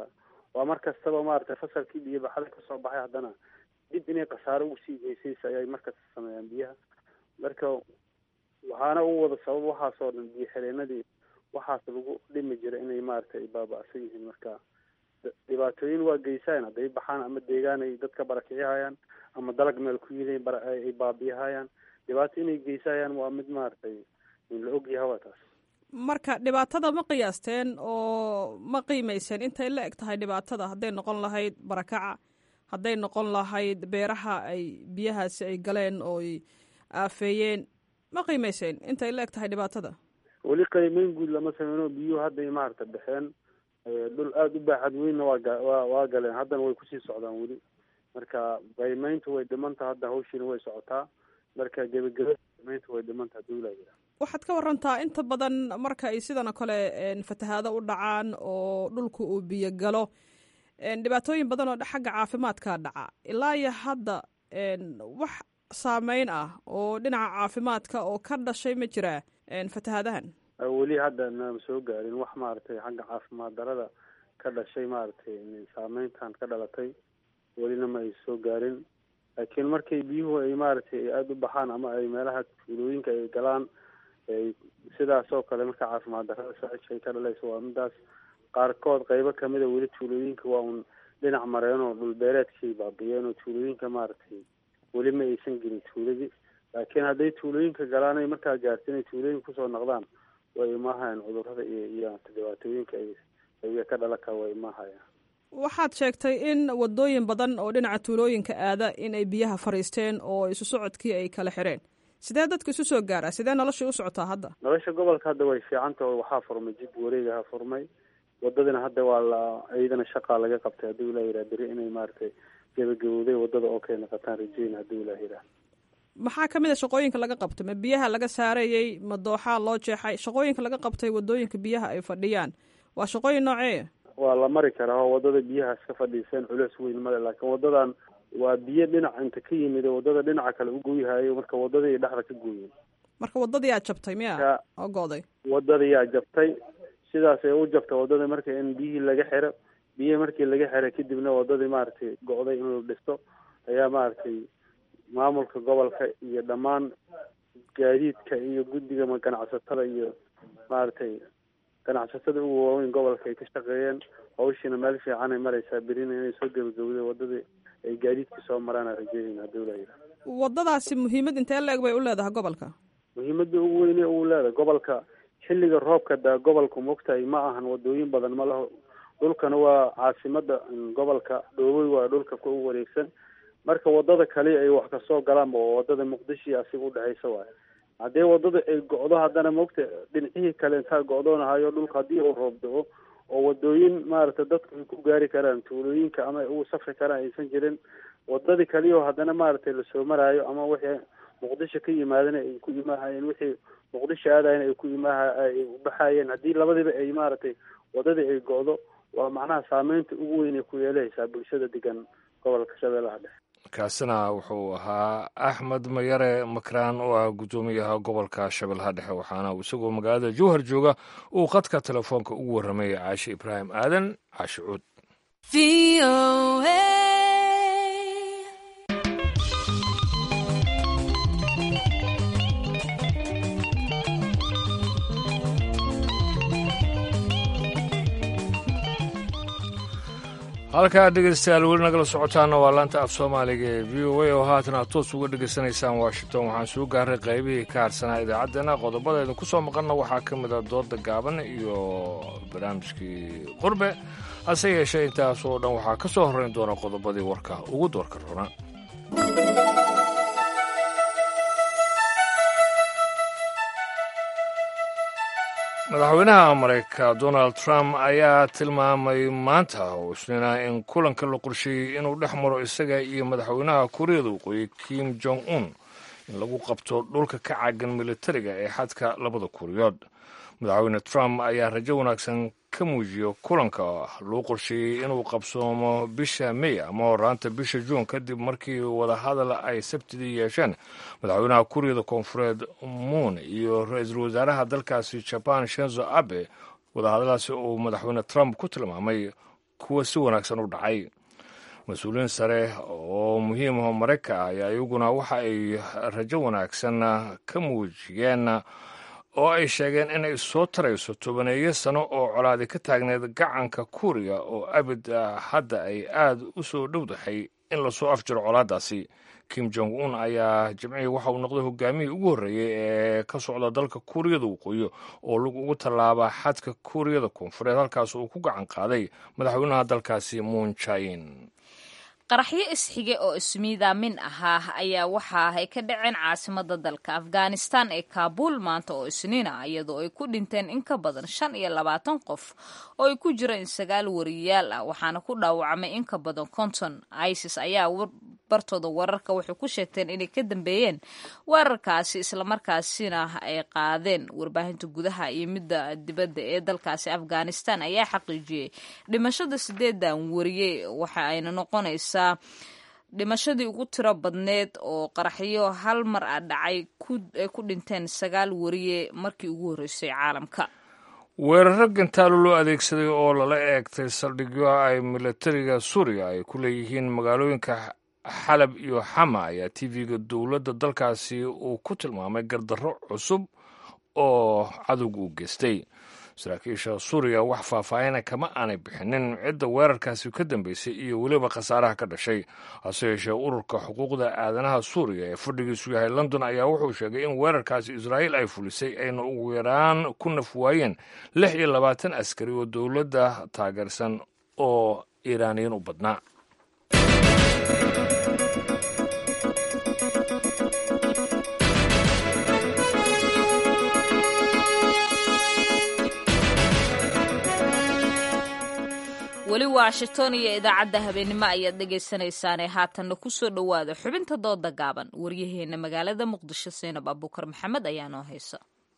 waa mar kastaba maaragtay fasalkii biyo baxada kasoo baxay haddana dib inay khasaaro usii geysaysa ayay markasta sameeyaan biyaha marka waxaana u wada sabab waxaasoo dhan biyo xireenadii waxaas lagu dhimi jiray inay maaragtay baaba-san yihiin marka dhibaatooyin waa geysaan hadday baxaan ama deegaan ay dadka barakicihayaan ama dalag meel ku yili ay baabiyahayaan dhibaato inay geysayaan waa mid maaragtay la ogyahay waa taas marka dhibaatada ma qiyaasteen oo ma qiimayseen intay la eg tahay dhibaatada hadday noqon lahayd barakaca hadday noqon lahayd beeraha ay biyahaasi ay galeen oo ay aafeeyeen ma qiimayseen intay la eg tahay dhibaatada weli qiimeyn guud lama sameyno biyuhu hadday maaragta baxeen dhul aada u baaxad weynna waa ga waa waa galeen haddana way kusii socdaan weli marka qiimeyntu way dhimantaha hadda hawshiina way socotaa marka gebageba qiimeyntu way dhimantaha dawlaya waxaad ka warantaa inta badan marka ay sidan oo kale fatahaado u dhacaan oo dhulka uu biyo galo dhibaatooyin badan oo xagga caafimaadka dhaca ilaa iyo hadda wax saameyn ah oo dhinaca caafimaadka oo ka dhashay ma jiraa fatahaadahan weli hadda nama soo gaarin wax maaragtay xagga caafimaad darada ka dhashay maaragtay saameyntan ka dhalatay welina ma ay soo gaarin laakiin markay biyuhu ay maaragtay aada u baxaan ama ay meelaha tuulooyinka ay galaan sidaas oo kale marka caafimaad darada saaishay ka dhalaysa waa midaas qaarkood qeybo kamida weli tuulooyinka waa un dhinac mareen oo dhulbeereedkay baabiyeen oo tuulooyinka maaragtay weli ma aysan gelin tuuladii laakiin hadday tuulooyinka galaan ay markaa gaarta inay tuulooyinka kusoo noqdaan way imaahayaan cudurada iyo iyo dhibaatooyinka ay ay ka dhalan kara way imaahayaan waxaad sheegtay in wadooyin badan oo dhinaca tuulooyinka aada in ay biyaha fariisteen oo isu socodkii ay kala xireen sidee dadka isu soo gaaraa sidee noloshii u socotaa hadda nolosha gobolka hadda way fiicanta oo waxaa furmay jid wareegaha furmay wadadina hadda waa la iyadana shaqaa laga qabtay haddii ulaa yidhaha beri inay maaragtay gebagabowday wadada oo kay noqotaan rajeyn haddii ulaa yidhaha maxaa ka mid a shaqooyinka laga qabtay ma biyaha laga saarayey ma dooxaa loo jeexay shaqooyinka laga qabtay wadooyinka biyaha ay fadhiyaan waa shaqooyin nooceeya waa la mari karaa oo wadada biyahaas ka fadhiiseen culeys weyn male laakiin wadadan waa biyo dhinac inta ka yimid wadada dhinaca kale u gooyhayo marka wadadii dhexda ka gooyeen marka wadadii aa jabtay miya oo go'day wadadii yaa jabtay sidaas ay u jabtay wadadii marka in biyihii laga xiro biyihii markii laga xiray kadibna wadadii maaragtay go'day in la dhisto ayaa maaragtay maamulka gobolka iyo dhammaan gaadiidka iyo guddiga ganacsatada iyo maaragtay ganacsatada ugu waaweyn gobolka ay ka shaqeeyeen hawshiina meel fiican ay maraysaa berina inay soo gebagabday wadadii ay gaadiidka soo maraan rajeynayna haddii ulaa yidhaha wadadaasi muhiimad intee la eg bay u leedahay gobolka muhiimada ugu weyne uu leedahay gobolka xilliga roobka daa gobolku mogtahay ma ahan wadooyin badan ma laho dhulkana waa caasimada gobolka dhoobey waa dhulka ku wareegsan marka wadada kale ay wax kasoo galaanba oo wadada muqdisho iyo asiga udhexaysa waayo haddii wadada ay go'do haddana mogta dhinacihii kale intaa go'doonahayo dhulka haddii uu roob do-o oo wadooyin maaragtay dadku ay ku gaari karaan tuulooyinka ama ugu safri karaan aysan jirin wadadii kaliyo haddana maaragtay lasoo maraayo ama wixii muqdisho ka yimaadana ay ku imaahayeen wixii muqdisho aadayan ay ku imaaha ay ubaxayeen haddii labadiba ay maaragtay wadadii ay go'do waa macnaha saameynta ugu weyn ay ku yeelahaysaa bulshada degan gobolka shabeellaha dhexe kaasina wuxuu ahaa axmed mayare makraan oo ah guddoomiyaha gobolka shabeellaha dhexe waxaana isagoo magaalada jowhar jooga uu khadka telefoonka ugu warramay caashe ibraahim aadan caashe cuud halkaa dhegeystayaal weli nagala socotaana waa laanta af soomaaliga ee v o a oo haatan aad toos uga dhegaysanaysaan washington waxaan soo gaaray qaybihii ka harsanaa idaacaddeenna qodobada idinku soo maqanna waxaa ka mid a dooda gaaban iyo barnaamijkii qurbe hase yeeshee intaas oo dhan waxaa ka soo horrayn doona qodobadii warka ugu doorka rona madaxweynaha maraykanka donald trump ayaa tilmaamay maanta oo isniina in kulanka la qorsheeyey inuu dhex maro isaga iyo madaxweynaha kuuriyada waqooyi kim jong un in lagu qabto dhulka ka caagan militariga ee xadka labada kuuriyood madaxweyne trump ayaa rajo wanaagsan ka muujiya kulanka loo qorsheeyey inuu qabsoomo bisha may ama horaanta bisha juun kadib markii wadahadal ay sabtidii yeesheen madaxweynaha kuuriyada koonfureed muun iyo ra-iisul wasaaraha dalkaasi jaban shenzo abe wadahadalaasi uu madaxweyne trump ku tilmaamay kuwa si wanaagsan u dhacay mas-uuliyiin sare oo muhiim aho marayka ah ayaa iyaguna waxa ay rajo wanaagsan ka muujiyeen oo ay sheegeen inay soo tarayso tobaneeyo sano oo colaadi ka taagneed gacanka kuuriya oo abid hadda ay aad u soo dhowdahay in lasoo afjiro colaadaasi kim jong un ayaa jimcihii waxa uu noqday hogaamihii ugu horreeyey ee ka socda dalka kuuriyada waqooyi oo lug ugu tallaaba xadka kuuriyada koonfureed halkaas uu ku gacan qaaday madaxweynaha dalkaasi moon jain qaraxyo isxige oo ismiidaamin ahaa ayaa waxa ay ka dhaceen caasimada dalka afghanistan ee kaabuul maanta oo isniina iyadoo ay ku dhinteen in ka badan shan iyo labaatan qof oo ay ku jireen sagaal wariyayaal ah waxaana ku dhaawacmay in ka badan konton isis ayaa bartooda wararka waxay ku sheegteen inay ka dambeeyeen weerarkaasi islamarkaasina ay qaadeen warbaahinta gudaha iyo midda dibadda ee dalkaasi afghanistan ayaa xaqiijiyey dhimashada sideedan wariyey waxa ayna noqonaysaa dhimashadii ugu tiro badneed oo qaraxyo hal mar a dhacay ay ku dhinteen sagaal wariye markii ugu horreysay caalamka weeraro gantaalo loo adeegsaday oo lala eegtay saldhigyo ay milatariga suuriya ay ku leeyihiin magaalooyinka xalab iyo xama ayaa tv-ga dowladda dalkaasi uu ku tilmaamay gardarro cusub oo cadowga u geystay saraakiisha suuriya wax faahfaahina kama aanay bixinin cidda weerarkaasi ka dambeysay iyo weliba khasaaraha ka dhashay hase yeeshee ururka xuquuqda aadanaha suuriya ee fadhigiisu yahay london ayaa wuxuu sheegay in weerarkaasi israa'iil ay fulisay ayna ugu yaraan ku naf waayeen lix iyo labaatan askari oo dowladda taageersan oo iiraaniyiin u badnaa weli washington iyo idaacadda habeennimo ayaad dhegaysanaysaanee haatanna ku soo dhowaada xubinta dooda gaaban waryaheena magaalada muqdisho seenab abuukar maxamed ayaa noo haysa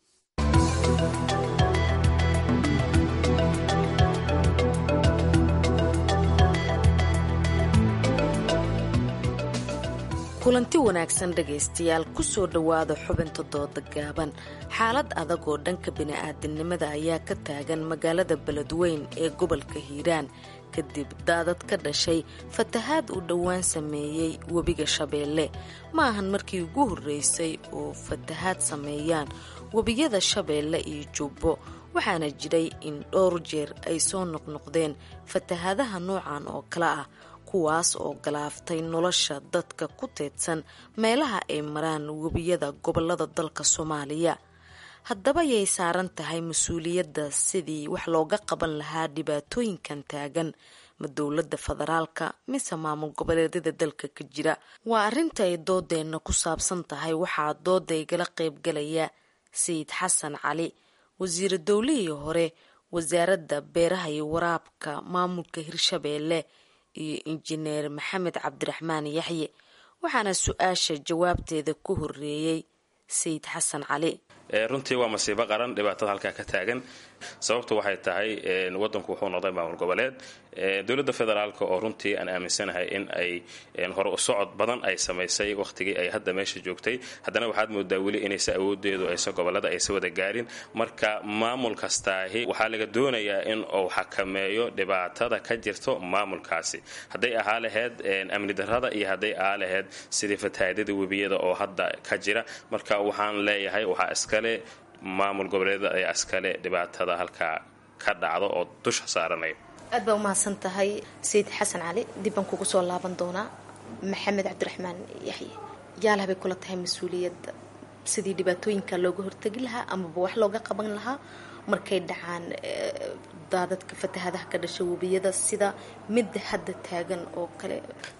kulanti wanaagsan dhegaystayaal kusoo dhowaada xubinta dooda gaaban xaalad adag oo dhanka bini-aadamnimada ayaa ka taagan magaalada beledweyn ee gobolka hiiraan kadib daadad ka dhashay fatahaad uu dhowaan sameeyey webiga shabeelle ma ahan markii ugu horreysay oo fatahaad sameeyaan webiyada shabeelle iyo jubbo waxaana jiray in dhowr jeer ay soo noqnoqdeen fatahaadaha noocan oo kale ah kuwaas oo galaaftay nolosha dadka ku teedsan meelaha ay maraan webiyada gobolada dalka soomaaliya haddaba yay saaran tahay mas-uuliyadda sidii wax looga qaban lahaa dhibaatooyinkan taagan ma dowladda federaalka mise maamul goboleedyada dalka ka jira waa arrinta ay doodeenna ku saabsan tahay waxaa dooda igala qaybgalaya sayid xasan cali wasiira dowlihii hore wasaaradda beeraha iyo waraabka maamulka hirshabeelle iyo injineer maxamed cabdiraxmaan yaxye waxaana su-aasha jawaabteeda ku horeeyey sayid xasan cali runtii waa masiibo qaran dhibaatada halkaa ka taagan sababtu waxay tahay wadanku wuxuu noqday maamul goboleed dowladda federaalk oo runtii aan aaminsanahay in ay hore u socod badan ay samaysay wakhtigii ay hadda meesha joogtay haddana waxaad moodaa weli inaysa awoodeedu aysa gobolada aysa wada gaarin marka maamul kastaahi waxaa laga doonayaa in uu xakameeyo dhibaatada ka jirto maamulkaasi hadday ahaa laheyd amni darrada iyo hadday ahaa laheyd sidii fatahaadada webiyada oo hadda ka jira marka waxaan leeyahay waxaa iskale maamul goboleedyada ayaa iskale dhibaatada halkaa ka dhacdo oo dusha saaranaya aad baa umahadsan tahay sayid xasan cali dib baan kugu soo laaban doonaa maxamed cabdiraxmaan yaxye yaalaha bay kula tahay mas-uuliyadda sidii dhibaatooyinka looga hortegi lahaa amaba wax looga qaban lahaa markay dhacaan daadadka fatahadaha ka dhasha webiyada sida midda hadda taagan oo kale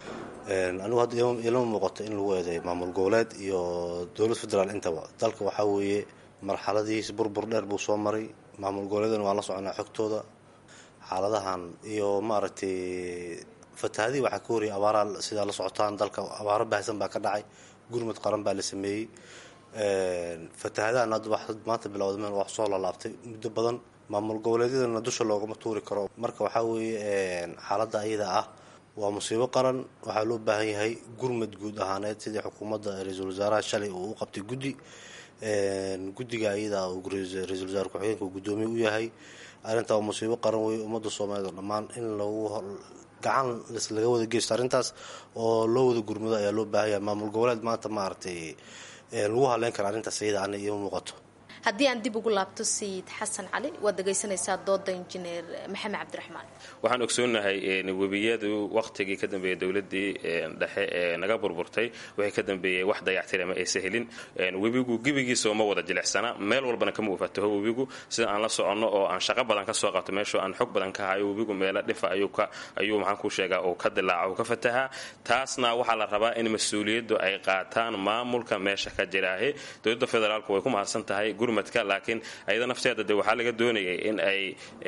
anigu hadda ilama muuqato in lagu eeday maamul goboleed iyo dowlad federaal intaba dalka waxaa weeye marxaladihiis burbur dheer buu soo maray maamul goboleedana waan la soconaa xogtooda xaaladahan iyo maaragtay fatahadihii waxaa ka horiyay abaaraa sidaa la socotaan dalka abaaro baahsan baa ka dhacay gurmud qaran baa la sameeyey fatahadahan hadda maanta bilowda meel wax soo lalaabtay muddo badan maamul goboleedyadana dusha loogama tuuri karo marka waxaa weeye xaaladda ayada ah waa musiibo qaran waxaa loo baahan yahay gurmud guud ahaaneed sidii xukuumadda ra-iisul wasaaraha shalay uu u qabtay guddi guddiga ayada uu ra-iisul wasaare ku-xigeenka uu guddoomiye u yahay arrintaa waa musiibo qaran weeye ummadda soomaaliyed oo dhammaan in lagu gacan laga wada geysto arrintaas oo loo wada gurmado ayaa loo baahan yahay maamul goboleed maanta maaragtay lagu haleyn kara arrintaas iyada ana iima muuqato haddii aan dib ugu laabto sayid xasan cali waad dhegaysanaysaa dooda injineer maxamed cabdiraxmaan waxaan ogsoonahay webiyadu waqtigii ka dambeeyey dowladii dhexe ee naga burburtay waxay ka dambeeyey wax dayactirama aysa helin webigu gebigiisa uma wada jilicsana meel walbana kama wafataho webigu sida aan la soconno oo aan shaqo badan ka soo qabto meeshoo aan xog badan ka hayo webigu meelo dhifa ayuu maxaan ku sheegaa uu ka dilaaca uu ka fatahaa taasna waxaa la rabaa in mas-uuliyaddu ay qaataan maamulka meesha ka jiraahe dowladda federaalku way ku mahadsan tahay laakiin ayada nafteeda de waxaa laga doonayay in ay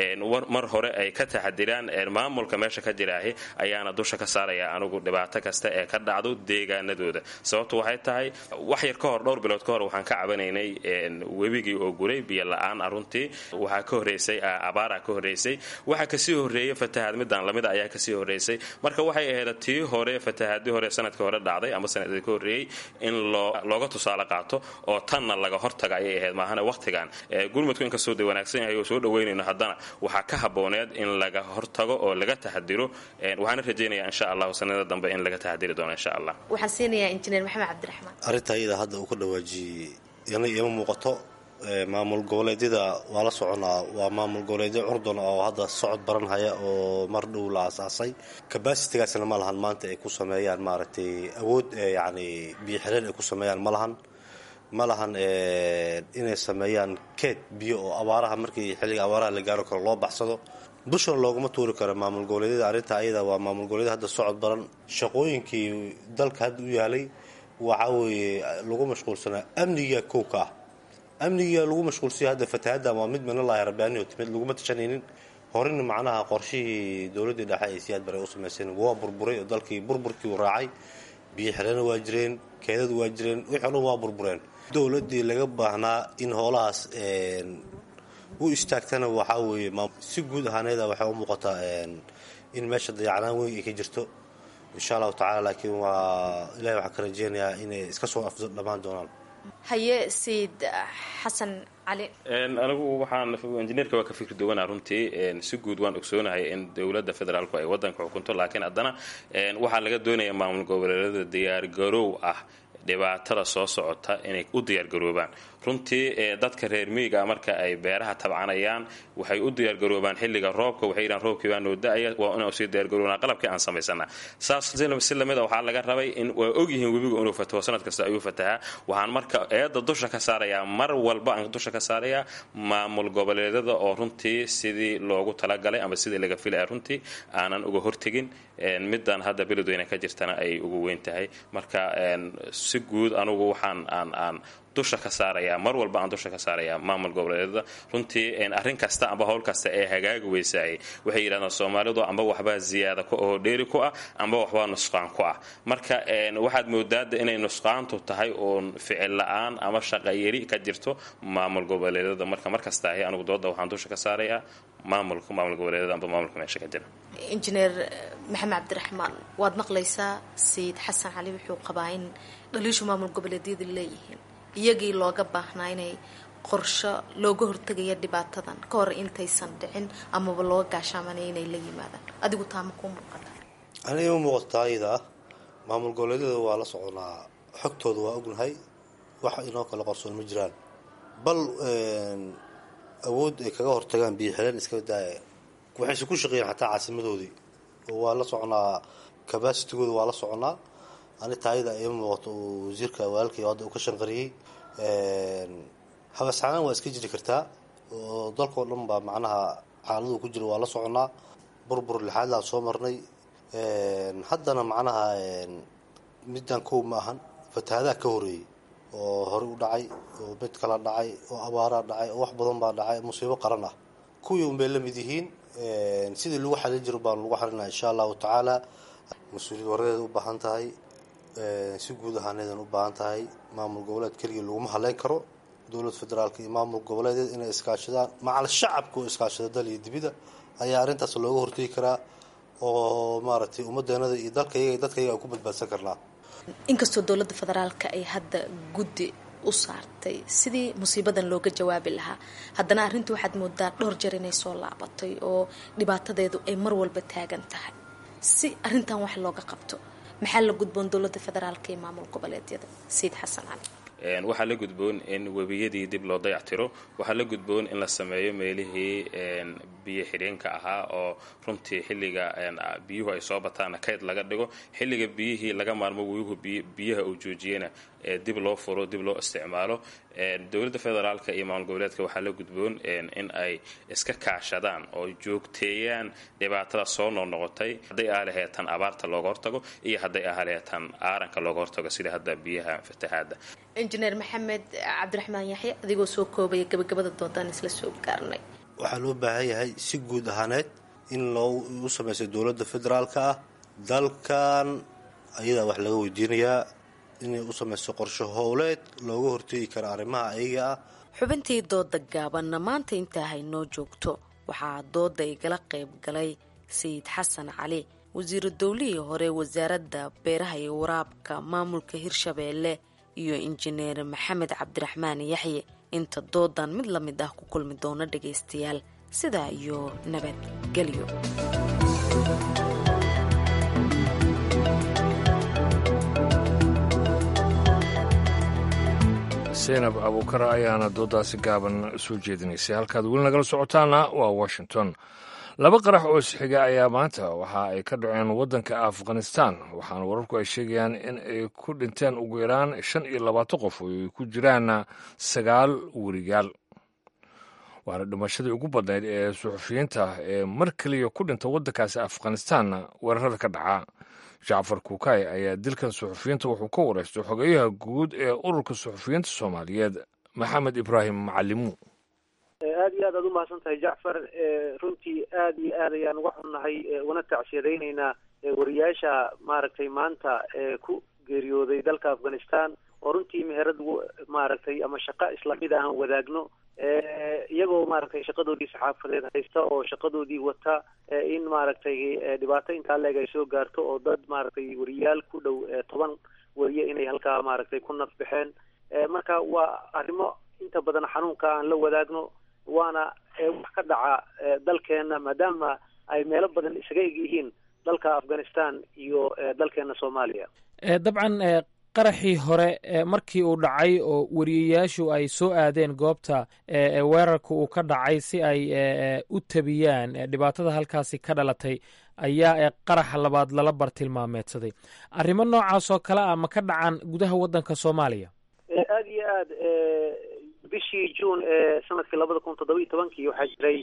mar hore ay ka taxadiraan maamulka meesha ka jiraahi ayaana dusha ka saaraya anigu dhibaato kasta ee ka dhacdo deegaanadooda sababtu waxay tahay wax yar ka hor dhowr bilood ka hor waxaan ka cabanaynay webigii oo guray biyo la-aan aruntii waxaa ka horeysay abaara ka horeysay waxaa kasii horeeyay fatahaad midaan lamida ayaa kasii horeysay marka waxay ahayd tii hore fatahaadii hore sanadkii hore dhacday ama sanadii ka horeeyey in looga tusaale qaato oo tanna laga hortaga ayay ahayd maahan waqtigan gurmudku inkastoo de wanaagsan yahay oo soo dhaweynayno haddana waxaa ka habooneed in laga hortago oo laga taxadiro waxaana rajaynaya insha allahu sanada dambe in laga taxadiri doono insha allah waxaan siinayaa injineer maxamed cabdiraxmaan arrintaa iyada hadda uu ka dhawaajiyey yana iima muuqato maamul goboleedyada waa la soconaa waa maamul goboleedyo curdun oo hadda socod baran haya oo mar dhow la aasaasay kabasitigaasna ma lahan maanta ay ku sameeyaan maaragtay awood yani biyo xireen ay ku sameeyaan ma lahan ma lahan inay sameeyaan keed biyo oo abaaraha markii xilliga abaaraha la gaaro karo loo baxsado dushana looguma tuuri karo maamul goboleedyada arrinta ayada waa maamul goboleedyada hadda socod baran shaqooyinkii dalka hadda u yaalay waxaa weeye lagu mashquulsanaa amniga kowka ah amniga lagu mashquulsanya hadda fatahaaddan waa mid minalahi rabbaaniyo timid laguma tashanaynin horena macnaha qorshihii dowladdii dhexe ay siyaad bare u samaysan waa burburay oo dalkii burburkii u raacay biyo xirana waa jireen keedadu waa jireen wixii o dhan waa burbureen dowladdii laga baahnaa in hoolahaas u istaagtana waxaa weeye si guud ahaaneeda waxay u muuqataa in meesha dayacnaan weyn ay ka jirto insha allahu tacala laakiin waa ilahi waxaan ka rajeynayaa inay iska soo afdo dhammaan doonaan haye sayid xasan cali anigu waxaan injineerka waa ka fikri duwanaa runtii si guud waan ogsoonahay in dowladda federaalku ay wadanka xukunto laakiin haddana waxaa laga doonaya maamul goboleedyada diyaargaroow ah dhibaatada soo socota inay u diyaargaroobaan runtii dadka reer miyiga marka ay beeraha tabcanayaan waxay u diyaargaroobaan xilliga roobka waxay yidhahan roobkii baa noo da-aya waa inaan usii diyaargaroobnaa qalabkii aan samaysana saas si lamid a waxaa laga rabay in waa ogyihiin webigu inuu fataho sanad kasta ayuu fatahaa waxaan marka eedda dusha ka saarayaa mar walba aan dusha ka saarayaa maamul goboleedyada oo runtii sidii loogu talagalay ama sidii laga filaya runtii aanan uga hortegin middan hadda beledweyne ka jirtana ay ugu weyn tahay marka si guud anugu waxaan aan aan dusha ka saarayaa mar walba aan dusha ka saarayaa maamul goboleedyada runtii arrin kasta amba howl kasta ee hagaagi weysaayay waxay yidhahdaan soomaalidu amba waxbaa ziyaada oo dheeri ku ah amba waxbaa nusqaan ku ah marka waxaad moodaada inay nusqaantu tahay uun ficil la-aan ama shaqayari ka jirto maamul goboleedyada marka markasta ahi anugu dooda waxaan dusha ka saarayaa maamulka maamul goboleedyada amba maamulka meesha ka jira injineer maxamed cabdiraxmaan waad maqlaysaa sayid xasan cali wuxuu qabaa in dhaliishu maamul goboleedyada leeyihiin iyagii looga baahnaa inay qorsho looga hortegaya dhibaatadan ka hor intaysan dhicin amaba looga gaashaamanaya inay la yimaadaan adigu taama kuu muuqata aniga ima muuqataa iyada ah maamul goboleedyada waa la soconaa xogtooda waa ognahay wax inoo kala qorsoon ma jiraan bal awood ay kaga hortagaan biyo xireen iska daaya waxayse ku shaqeeyeen xataa caasimadoodii oo waa la soconaa cabacitigooda waa la soconaa ani taayada ima muuqato uu wasiirka walaalkay hadda uu ka shanqariyey habasxanaan waa iska jiri kartaa oo dalkao dhan baa macnaha xaaladuu ku jira waa la soconaa burbur lixaadlaan soo marnay haddana macnaha middan kow ma ahan fatahaadaha ka horeeyey oo horey u dhacay oo mid kala dhacay oo abaaraa dhacay oo wax badan baa dhacay musiibo qaran ah kuwii unbay la mid yihiin sidii lagu xalin jiro baan lagu xalinaa insha allahu tacaala mas-uuliyad waradeeda u baahan tahay si guud ahaaneedan u baahan tahay maamul goboleed keligii laguma haleyn karo dowlad federaalka iyo maamul goboleedeed inay iskaashadaan macal shacabka oo iskaashada dal iyo dibida ayaa arrintaas looga hortegi karaa oo maaragtay ummadeenada iyo dalkayaga dadkayaga aan ku badbaadsan karnaa inkastoo dowladda federaalka ay hadda guddi u saartay sidii musiibadan looga jawaabi lahaa haddana arrinta waxaad moodaa dhowr jeer inay soo laabatay oo dhibaatadeedu ay mar walba taagan tahay si arrintan wax looga qabto maxaa la gudboon dowladda federaalka iyo maamul goboleedyada sayid xasan cali waxaa la gudboon in webiyadii dib loo dayactiro waxaa la gudboon in la sameeyo meelihii biyo xidheenka ahaa oo runtii xilliga biyuhu ay soo bataana kayd laga dhigo xilliga biyihii laga maarmo weyuhu biyaha uu joojiyena dib loo furo dib loo isticmaalo dowladda federaalka iyo maamul goboleedka waxaa la gudboon in ay iska kaashadaan oo joogteeyaan dhibaatada soo noqnoqotay hadday ahaleheetan abaarta looga hortago iyo hadday ahaleheetan aaranka looga hortago sida hadda biyaha fatahaada injineer maxamed cabdiraxmaan yaxya adigoo soo koobaya gabagabada doodaan isla soo gaarnay waxaa loo baahan yahay si guud ahaaneed in loo u samayso dowladda federaalka ah dalkan ayadaa wax laga weydiinayaa inay u samayso qorsho howleed looga hortegi karo arrimaha ayaga ah xubintii dooda gaabanna maanta intaa haynoo joogto waxaa dooda igala qayb galay sayid xasan cali wasiiru dowlihii hore wasaaradda beeraha iyo waraabka maamulka hirshabeelle iyo injineer maxamed cabdiraxmaan yaxye inta doodan mid la mid ah ku kulmi doono dhagaystayaal sidaa iyo nabadgelyo seynab abuukar ayaana doodaasi gaaban soo jeedinaysay halkaad weli nagala socotaana waa washington laba qarax oo isxiga ayaa maanta waxa ay ka dhaceen waddanka afghanistan waxaana wararku ay sheegayaan in ay ku dhinteen ugu yaraan shan iyo labaatan qof oo ay ku jiraan sagaal werigaal waana dhimashadii ugu badnayd ee suxufiyiinta ee mar keliya ku dhinta waddankaasi afghanistan weerarada ka dhaca jacfar kuukay ayaa dilkan suxufiyiinta wuxuu ka wareystay xogeyaha guud ee ururka suxufiyiinta soomaaliyeed maxamed ibraahim macalimu aada iyo aad aad umahadsan tahay jacfar runtii aada iyo aad ayaan uga xunnahay una tacsiyadaynaynaa wariyaasha maaragtay maanta ku geeriyooday dalka afghanistan oo runtii meherad maaragtay ama shaqo islamid aan wadaagno iyagoo maaragtay shaqadoodii saxaafadeed haysta oo shaqadoodii wata in maaragtay dhibaato intaa leeg ay soo gaarto oo dad maaragtay wariyaal ku dhow toban wariye inay halkaa maaragtay ku naf baxeen marka waa arrimo inta badan xanuunka aan la wadaagno waana wax ka dhaca dalkeena maadaama ay meelo badan isaga eg yihiin dalka afghanistan iyo dalkeena soomaaliya dabcan qaraxii hore markii uu dhacay oo wariyayaashu ay soo aadeen goobta weerarka uu ka dhacay si ay u tabiyaan dhibaatada halkaasi ka dhalatay ayaa qaraxa labaad lala bartilmaameedsaday arrimo noocaas oo kale ah ma ka dhacaan gudaha waddanka soomaaliya aada iyo aad bishii juun ee sanadkii labada kun toddoba iyo tobankii waxaa jiray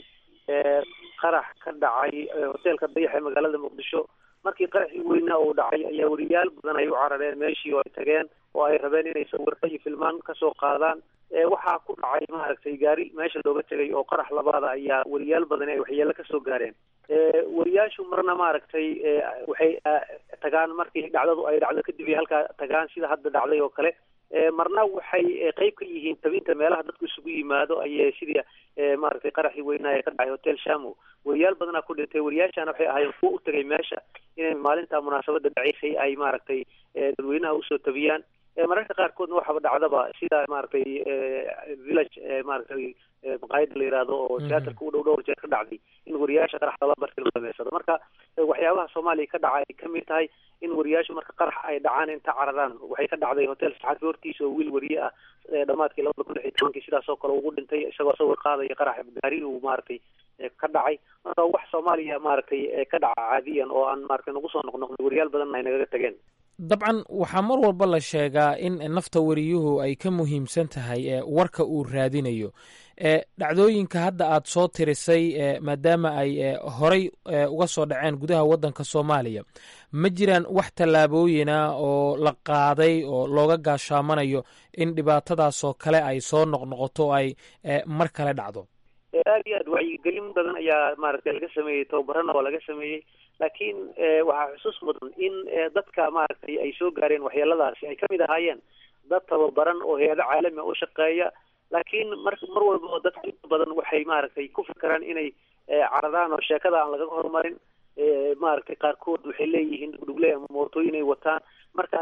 qarax ka dhacay hoteelka dayax ee magaalada muqdisho markii qaraxii weynaa uu dhacay ayaa wariyaal badan ay u carareen meeshii oo ay tageen oo ay rabeen inay sawirro iyo filmaan kasoo qaadaan waxaa ku dhacay maaragtay gaari meesha looga tegay oo qarax labaada ayaa wariyaal badan ay waxyeelo kasoo gaareen wariyaashu marna maaragtay waxay tagaan markii dhacdadu ay dhacdo kadib ay halkaa tagaan sida hadda dhacday oo kale marna waxay qeyb ka yihiin tabinta meelaha dadku isugu yimaado ayay sidii maaragtay qaraxii weynaa ee ka dhacay hotel shamo wariyaal badanaa ku dhintay wariyaashana waxay ahaayeen kuwa u tegay meesha inay maalinta munaasabada dhaceysay ay maaragtay dadweynaha usoo tabiyaan mararka qaarkoodna waxaba dhacdaba sida maaragtay village maaragtay maqaayada la yihahdo oo teatarka u dhow dhowr jeer ka dhacday in wariyaasha qarax lala bartilmaameedsado marka waxyaabaha soomaaliya ka dhaca ay kamid tahay in wariyaashu marka qarax ay dhacaan inta cararaan waxay ka dhacday hotel saxaafi hortiisa oo wiil wariye ah dhamaadkii labada kun lix iyo tobankii sidaas oo kale ugu dhintay isagoo sawir qaadaya qarax gaari uu maaragtay ka dhacay marka wax soomaaliya maaragtay ka dhaca caadiyan oo aan maaragtay nagu soo noqnoqnay wariyaal badanna ay nagaga tageen dabcan waxaa mar walba la sheegaa in nafta wariyuhu ay ka muhiimsan tahay warka uu raadinayo dhacdooyinka hadda aad soo tirisay maadaama ay horay uga soo dhaceen gudaha waddanka soomaaliya ma jiraan wax tallaabooyina oo la qaaday oo looga gaashaamanayo in dhibaatadaasoo kale ay soo noqnoqoto o ay mar kale dhacdo aada iyo aad wacyigelin badan ayaa maaragtay laga sameeyey tababarana waa laga sameeyey laakiin waxaa xusuus mudan in dadka maaragtay ay soo gaareen waxyeeladaasi ay kamid ahaayeen dad tababaran oo hay-ado caalami u shaqeeya laakiin mar mar walba oo dadka inta badan waxay maaragtay ku fikiraan inay caradaan oo sheekada aan laga horumarin maaragtay qaarkood waxay leeyihiin dhugdhugle ama mootooyin ay wataan marka ay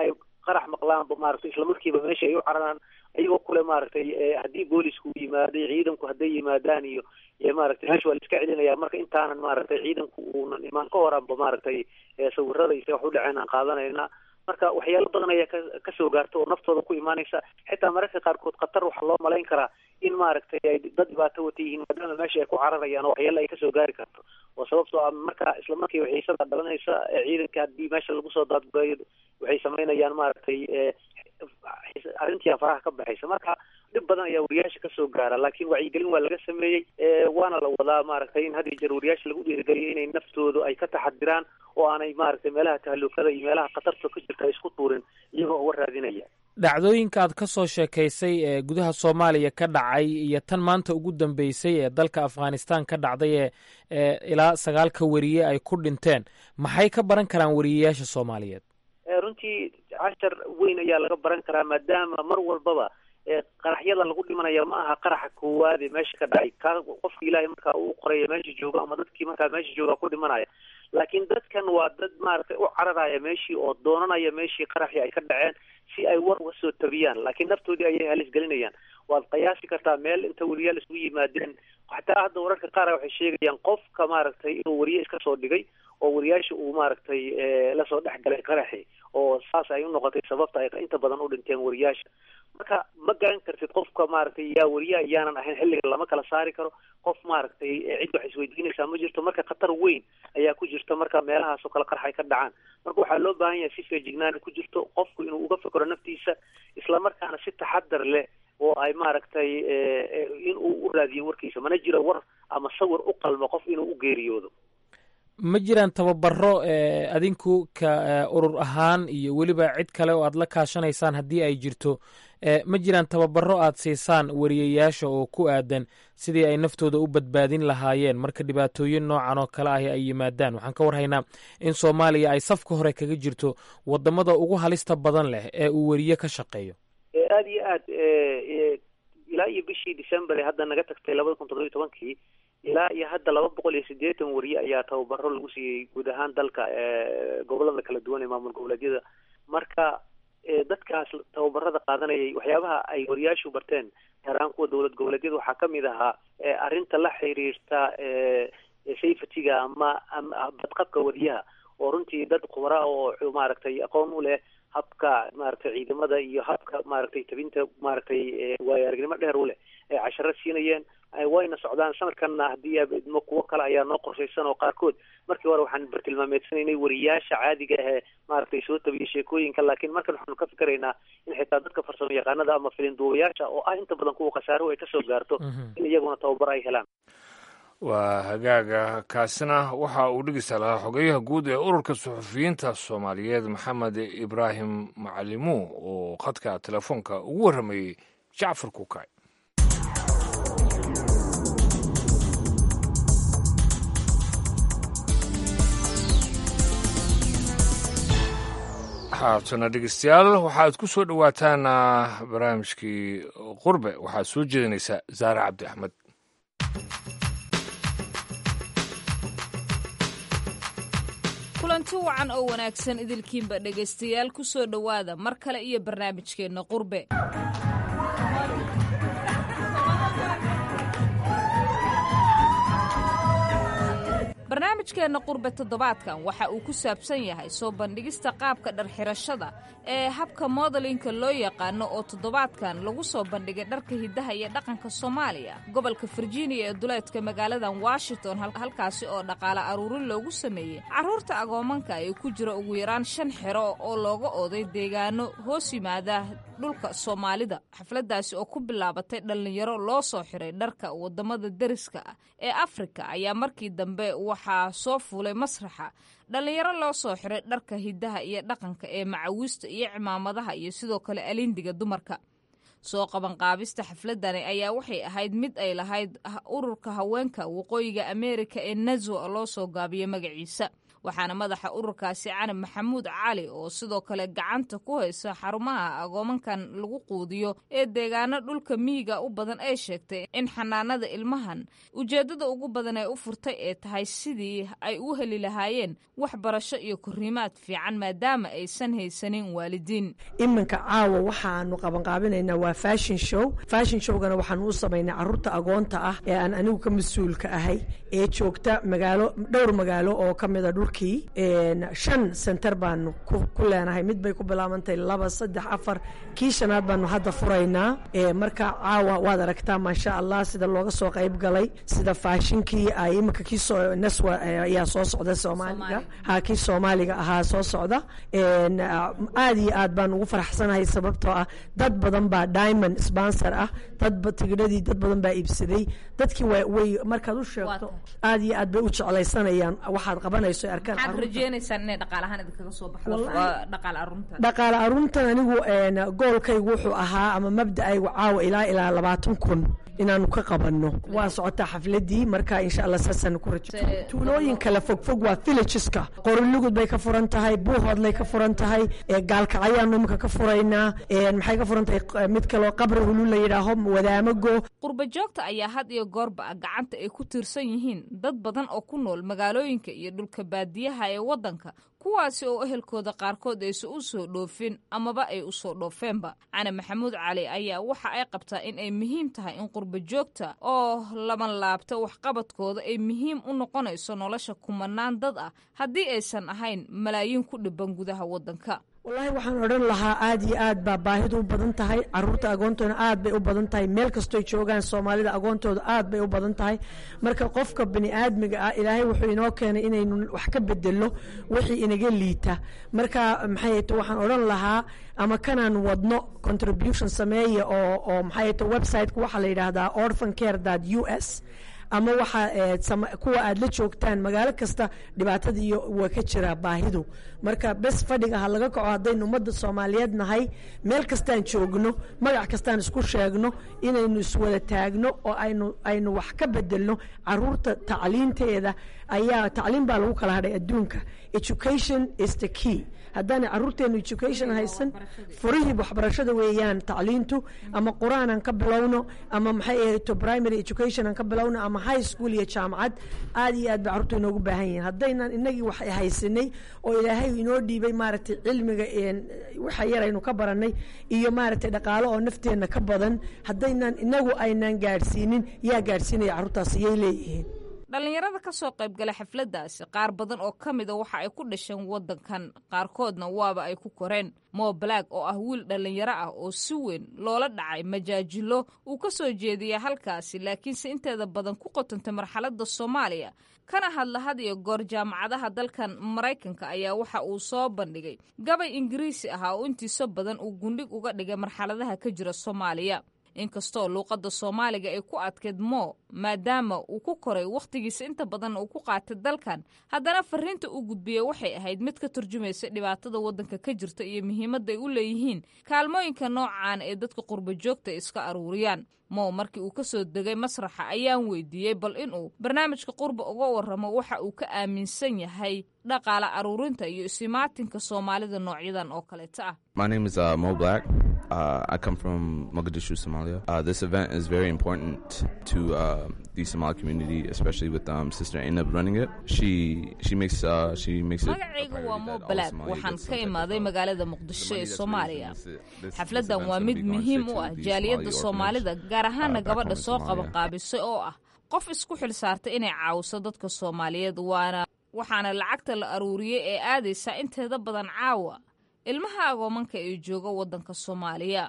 qarax maqlaanba maaragtay islamarkiiba meesha ay u cararaan iyagoo kule maaragtay haddii boolisku yimaaday ciidanku hadday yimaadaan iyo iyo maaragtay meesha waa la iska celinaya marka intaanan maaragtay ciidanku uunan imaan ka horanba maaragtay sawirada iyo wax u dhaceen aan qaadanayna marka waxyaalo badan ayaa ka kasoo gaarta oo naftooda ku imaanaysa xitaa mararka qaarkood khatar waxaa loo malayn karaa in maaragtay ay dad dhibaato wata yihiin maadaama meesha ay ku cararayaan oo waxyaalo ay kasoo gaari karto oo sababtoo ah marka isla markiiba xiisada dhalanaysa ciidanka haddii meesha lagu soo daadgureeyo waxay samaynayaan maaragtay arrintii faraha ka baxaysa marka dhib badan ayaa wariyaasha kasoo gaara laakiin wacyigelin waa laga sameeyey waana la wadaa maaragtay in had iyo jeer wariyaasha lagu dhiirigeliyo inay naftoodu ay ka taxadiraan oo aanay maaragtay meelaha tahalukada iyo meelaha khatarta ka jirta ay isku tuurin iyagoo uga raadinaya dhacdooyinka aad ka soo sheekaysay ee gudaha soomaaliya ka dhacay iyo tan maanta ugu dambeysay ee dalka afghanistan ka dhacday ee ee ilaa sagaalka wariye ay ku dhinteen maxay ka baran karaan wariyeyaasha soomaaliyeed runtii cashar weyn ayaa laga baran karaa maadaama mar walbaba qaraxyada lagu dhimanaya ma aha qaraxa koowaade meesha ka dhacay ka qofki ilaahay markaa uu qoraya meesha jooga ama dadkii markaa meesha jooga ku dhimanaya laakiin dadkan waa dad maaragtay u cararaya meeshii oo doonanaya meeshii qaraxii ay ka dhaceen si ay war uga soo tabiyaan laakiin naftoodii ayay halis gelinayaan waad qiyaasi kartaa meel inta wariyaal isugu yimaadeen xataa hadda wararka qaar waxay sheegayaan qofka maaragtay inuu wariye iska soo dhigay oo wariyaasha uu maaragtay lasoo dhex galay qaraxi oo saas ay u noqotay sababta ay inta badan u dhinteen wariyaasha marka ma garan kartid qofka maaragtay yaa wariya iyaanan ahayn xilliga lama kala saari karo qof maaragtay cid wax isweydiinaysaa ma jirto marka khatar weyn ayaa ku jirta marka meelahaas oo kale qarx ay ka dhacaan marka waxaa loo baahan yahay si feejignaani ku jirto qofku inuu uga fekero naftiisa islamarkaana si taxadar leh oo ay maaragtay in uu u raadiyo warkiisa mana jiro war ama sawir u qalmo qof inuu u geeriyoodo ma jiraan tababaro adinku ka urur ahaan iyo weliba cid kale oo aad la kaashanaysaan haddii ay jirto ma jiraan tababaro aad siisaan wariyayaasha oo ku aadan sidii ay naftooda u badbaadin lahaayeen marka dhibaatooyin noocan oo kale ahi ay yimaadaan waxaan ka warhaynaa in soomaaliya ay safka hore kaga jirto wadamada ugu halista badan leh ee uu weriye ka shaqeeyo aada iyo aad ilaa iyo bishii december ee hadda naga tagtay labada kun toddobiyo tobankii ilaa iyo hadda laba boqol iyo siddeetan wariye ayaa tababaro lagu siiyey guud ahaan dalka gobolada kala duwan ee maamul goboleedyada marka dadkaas tababarada qaadanayay waxyaabaha ay wariyaashu barteen gaar ahaan kuwa dowlad goboleedyada waxaa kamid ahaa arrinta la xiriirta safetyga ama badqabka wariyaha oo runtii dad khubara oo maaragtay aqoon u leh habka maaragtay ciidamada iyo habka maaragtay tabinta maaragtay waayo aragnimo dheer u leh ay casharo siinayeen wayna socdaan sanadkanna haddii idmo kuwo kale ayaa noo qorshaysan oo qaarkood markii hore waxaan bartilmaameedsanaynay wariyaasha caadiga ahee maaragtay soo tabiya sheekooyinka laakiin markan waxaanu ka fikeraynaa in xitaa dadka farsamo yaqaanada ama filinduubayaasha oo ah inta badan kuwa khasaaruhu ay kasoo gaarto in iyaguna tababaro ay helaan waa hagaaga kaasina waxa uu dhegeysta lahaa xogeyaha guud ee ururka suxufiyiinta soomaaliyeed maxamed ibraahim macalimuun oo khadka telefoonka ugu warramayey jacfar kukay haatana dhegeystayaal waxaad ku soo dhowaataan barnaamijkii qurbe waxaad soo jeedinaysaa zaare cabdi axmed kulanti wacan oo wanaagsan idilkiinba dhegaystayaal ku soo dhowaada mar kale iyo barnaamijkeenna qurbe barnaamijkeenna qurbe toddobaadkan waxa uu ku saabsan yahay soo bandhigista qaabka dharxirashada ee habka modelinka loo yaqaano oo toddobaadkan lagu soo bandhigay dharka hiddaha iyo dhaqanka soomaaliya gobolka virginia ee duleedka magaaladan washington halkaasi oo dhaqaale aruurin loogu sameeyey carruurta agoomanka ee ku jira ugu yaraan shan xero oo looga ooday deegaano hoos yimaada dhulka soomaalida xafladdaasi oo ku bilaabatay dhallinyaro loo soo xiray dharka waddamada deriska ah ee afrika ayaa markii dambe waxaa soo fuulay masraxa dhallinyaro loo soo xiray dharka hiddaha iyo dhaqanka ee macawiista iyo cimaamadaha iyo sidoo kale alindiga dumarka soo qabanqaabista xafladani ayaa waxay ahayd mid ay lahayd ururka haweenka waqooyiga ameerika ee nazo loo soo gaabiyo magaciisa waxaana madaxa ururkaasi canab maxamuud cali oo sidoo kale gacanta ku haysa xarumaha agoomankan lagu quudiyo ee deegaano dhulka miyiga u badan ay sheegtay in xanaanada ilmahan ujeeddada ugu badan ee u furtay ee tahay sidii ay u heli lahaayeen waxbarasho iyo korriimaad fiican maadaama aysan haysanin waalidiin iminka caawa waxaanu qabanqaabinaynaa waa fashion show fashion showgana waxaanu u samaynay caruurta agoonta ah ee aan anigu ka mas-uulka ahay ee joogta magaalo dhowr magaalo oo ka mida dhulkii shan center baanu ku leenahay mid bay ku bilaabantahay laba saddex afar kii shanaad baanu hadda furaynaa marka caawa waad aragtaa maasha allah sida looga soo qayb galay sida faashinkii ay iminka kii soo naswa ayaa soo socda soomaaliga ha kii soomaaliga ahaa soo socda aad iyo aad baan ugu faraxsanahay sababtoo ah dad badan baa diamond sponsor ah dad tigidhadii dad badan baa iibsaday dadkii way markaad u sheegto aad iyo aad bay u jeclaysanayaan waxaad qabanayso ay arkaan maxaad rajeynaysaan inay dhaqaalahaan idinkaga soo baxdo dhaqaale arunta dhaqaale aruntan anigu goolkaygu wuxuu ahaa ama mabda'aygu caawa ilaa ilaa labaatan kun inaanu ka qabanno waa socotaa xafladii marka insha allah saasaan ku rajo tuulooyin kale fogfog waa villageska qorilugud bay ka furan tahay buuhoodlay ka furan tahay gaalkacayaanu iminka ka furaynaa maxay ka furan tahay mid kaloo qabri hulu la yidhaaho wadaamago qurba joogta ayaa had iyo goorba gacanta ay ku tiirsan yihiin dad badan oo ku nool magaalooyinka iyo dhulka baadiyaha ee waddanka kuwaasi oo ehelkooda qaarkood aysan u soo dhoofin amaba ay u soo dhoofeenba cali maxamuud cali ayaa waxa ay qabtaa in ay muhiim tahay in qurba joogta oo laban laabta waxqabadkooda ay muhiim u noqonayso nolosha kumanaan dad ah haddii aysan ahayn malaayiin ku dhiban gudaha waddanka wallaahi waxaan odhan lahaa aad iyo aad baa baahidu u badan tahay caruurta agoontoona aad bay u badan tahay meel kastoy joogaan soomaalida agoontooda aad bay u badan tahay marka qofka bani aadmiga ah ilaahay wuxuu inoo keenay inaynu wax ka bedelno wixii inaga liita marka maxay to waxaan odhan lahaa ama kanaan wadno contribution sameeya oo oo maxay to websiteka waxaa la yidhaahdaa orphan care u s ama waxa kuwa aad la joogtaan magaalo kasta dhibaatada iyo waa ka jiraa baahidu marka bes fadhiga ha laga kaco haddaynu ummadda soomaaliyeed nahay meel kastaan joogno magac kastaan isku sheegno inaynu iswada taagno oo aynu aynu wax ka bedelno caruurta tacliinteeda ayaa tacliin baa lagu kala hadhay adduunka education is the key haddaana caruurteenu education haysan furihii waxbarashada weeyaan tacliintu ama qur-aanan ka bilowno ama maxay ahayto primary educationan ka bilowno ama high school iyo jaamacad aad iyo aad ba carruurta inoogu baahan yihiin haddaynan inagii wax haysanay oo ilaahay inoo dhiibay maaragtay cilmiga waxa yar aynu ka baranay iyo maaragtay dhaqaalo oo nafteenna ka badan haddaynan inagu aynan gaadhsiinin yaa gaadhsiinaya carruurtaas iyay leeyihiin dhallinyarada ka soo qaybgala xafladdaasi qaar badan oo ka mida waxa ay ku dhasheen waddankan qaarkoodna waaba ay ku koreen mo black oo ah wiil dhallinyaro ah oo si weyn loola dhacay majaajilo uu ka soo jeediya halkaasi laakiinse inteeda badan ku qotantay marxaladda soomaaliya kana hadla had iyo goor jaamacadaha dalkan maraykanka ayaa waxa uu soo bandhigay gabay ingiriisi ahaa oo intiisa badan uu gundhig uga dhigay marxaladaha ka jira soomaaliya inkastoo luuqadda soomaaliga ay ku adkeyd moo maadaama uu ku koray wakhtigiisa inta badan uu ku qaatay dalkan haddana fariinta uu gudbiyey waxay ahayd mid ka turjumaysa dhibaatada waddanka ka jirta iyo muhiimadda ay u leeyihiin kaalmooyinka noocan ee dadka qurba joogta iska aruuriyaan mow markii uu ka soo degay masraxa ayaan weydiiyey bal inuu barnaamijka qurba uga warramo waxa uu ka aaminsan yahay dhaqaale aruurinta iyo isimaatinka soomaalida noocyadan oo kaleeta ah My name is uh, Mo Black. Uh, I come from Mogadishu, Somalia. Uh, this event is very important to uh, the Somali community, especially with um, Sister Ainab running it. She she makes uh, she makes it. magacaygu waa mo black waxaan ka imaaday magaalada muqdisho ee soomaaliya xafladdan waa mid muhiim u ah jaaliyadda soomaalida gaar ahaana gabadha soo qabanqaabisay oo ah qof isku xil saartay inay caawiso dadka soomaaliyeed waana waxaana lacagta la aruuriyey ee aadaysa inteeda badan caawa ilmaha agoomanka ee jooga waddanka soomaaliya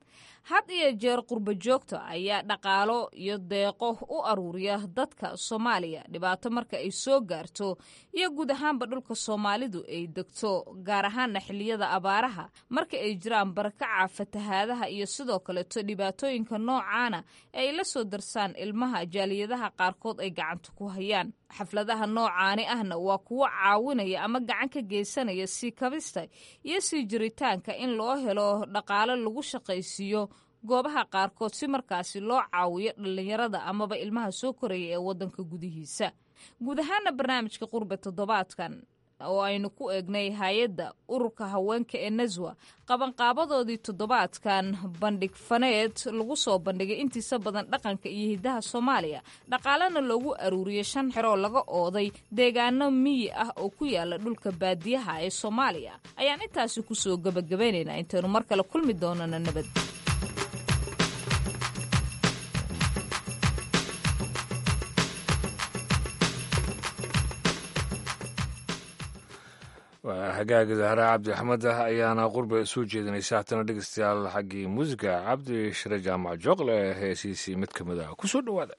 had iyo jeer qurba joogta ayaa dhaqaalo iyo deeqo u aruuriya dadka soomaaliya dhibaato marka ay soo gaarto iyo guud ahaanba dhulka soomaalidu ay degto gaar ahaana xilliyada abaaraha marka ay jiraan barakaca fatahaadaha iyo sidoo kaleeto dhibaatooyinka noocaana ay la soo darsaan ilmaha jaaliyadaha qaarkood ay gacanta ku hayaan xafladaha noocaani ahna waa kuwo caawinaya ama gacan ka geysanaya sii kabista iyo sii jiritaanka in loo helo dhaqaalo lagu shaqaysiiyo goobaha qaarkood si markaasi loo caawiyo dhallinyarada amaba ilmaha soo koraya ee waddanka gudihiisa guud ahaana barnaamijka qurbe toddobaadkan oo aynu ku eegnay hay-adda ururka haweenka ee naswa qabanqaabadoodii toddobaadkan bandhig faneed lagu soo bandhigay intiisa badan dhaqanka iyo hiddaha soomaaliya dhaqaalena loogu aruuriyey shan xeroo laga ooday deegaano miyi ah oo ku yaala dhulka baadiyaha ee soomaaliya ayaan intaasi kusoo gebagabaynaynaa intaynu mar kale kulmi doonana nabad waa hagaaga zahra cabdi axmed ah ayaana qurba soo jeedinaysa haatana dhegeystayaal xaggii muusiga cabdi shire jaamac jooqle heesiisii mid ka mid ah ku soo dhowaada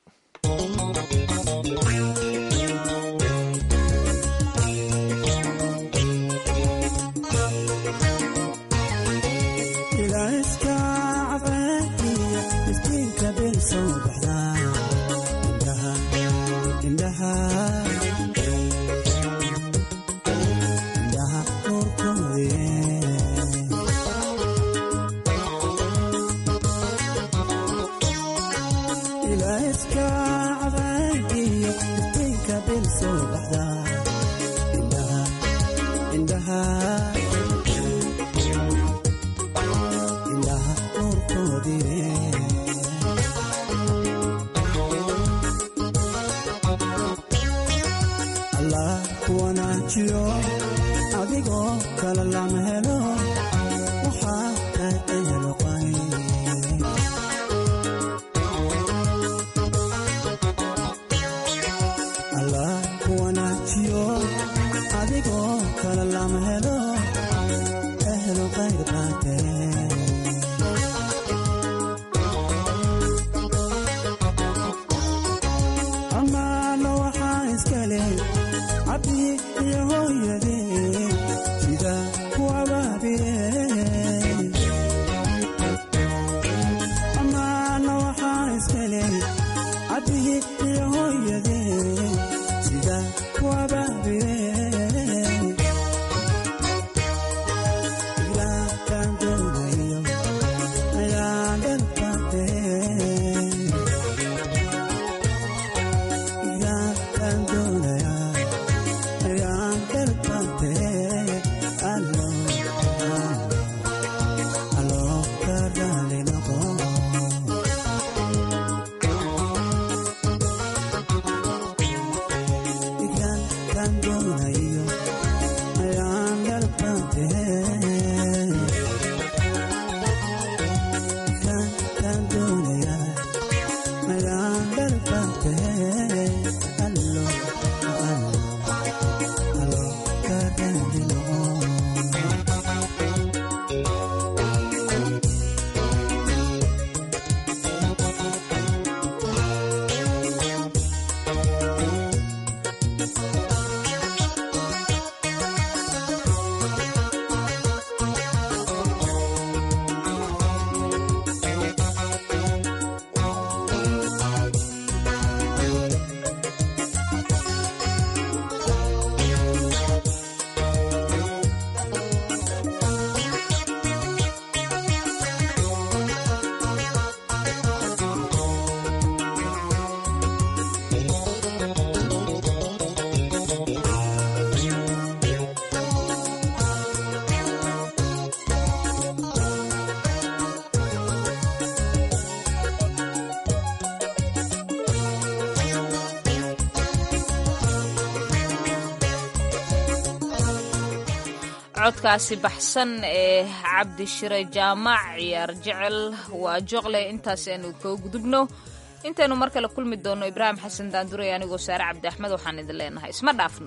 codkaasi baxsan ee cabdi shire jaamac ciyaar jecel waa joqle intaas aanu kaga gudubno intaynu mar kale kulmi doonno ibraahim xasan daanduray anigoo saare cabdi axmed waxaan idin leenahay isma dhaafno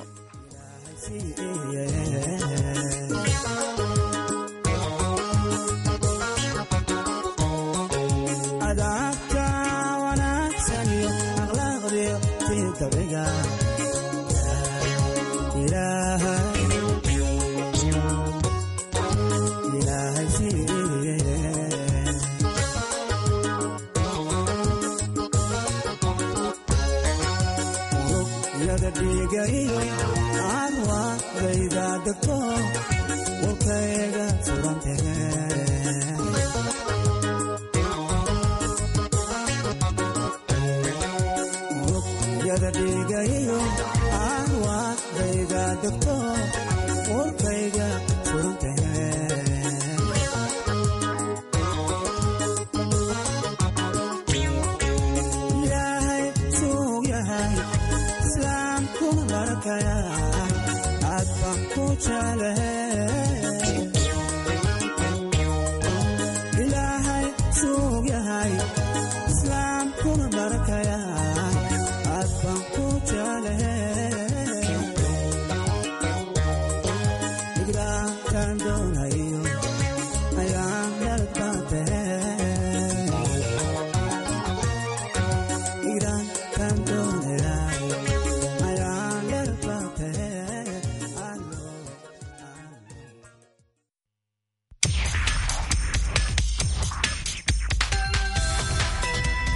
yada dhigayo aan waa dayda degto warkayga furuntahe ilaahay suug yahay islaamkuna barakaya aad baan ku jeclahay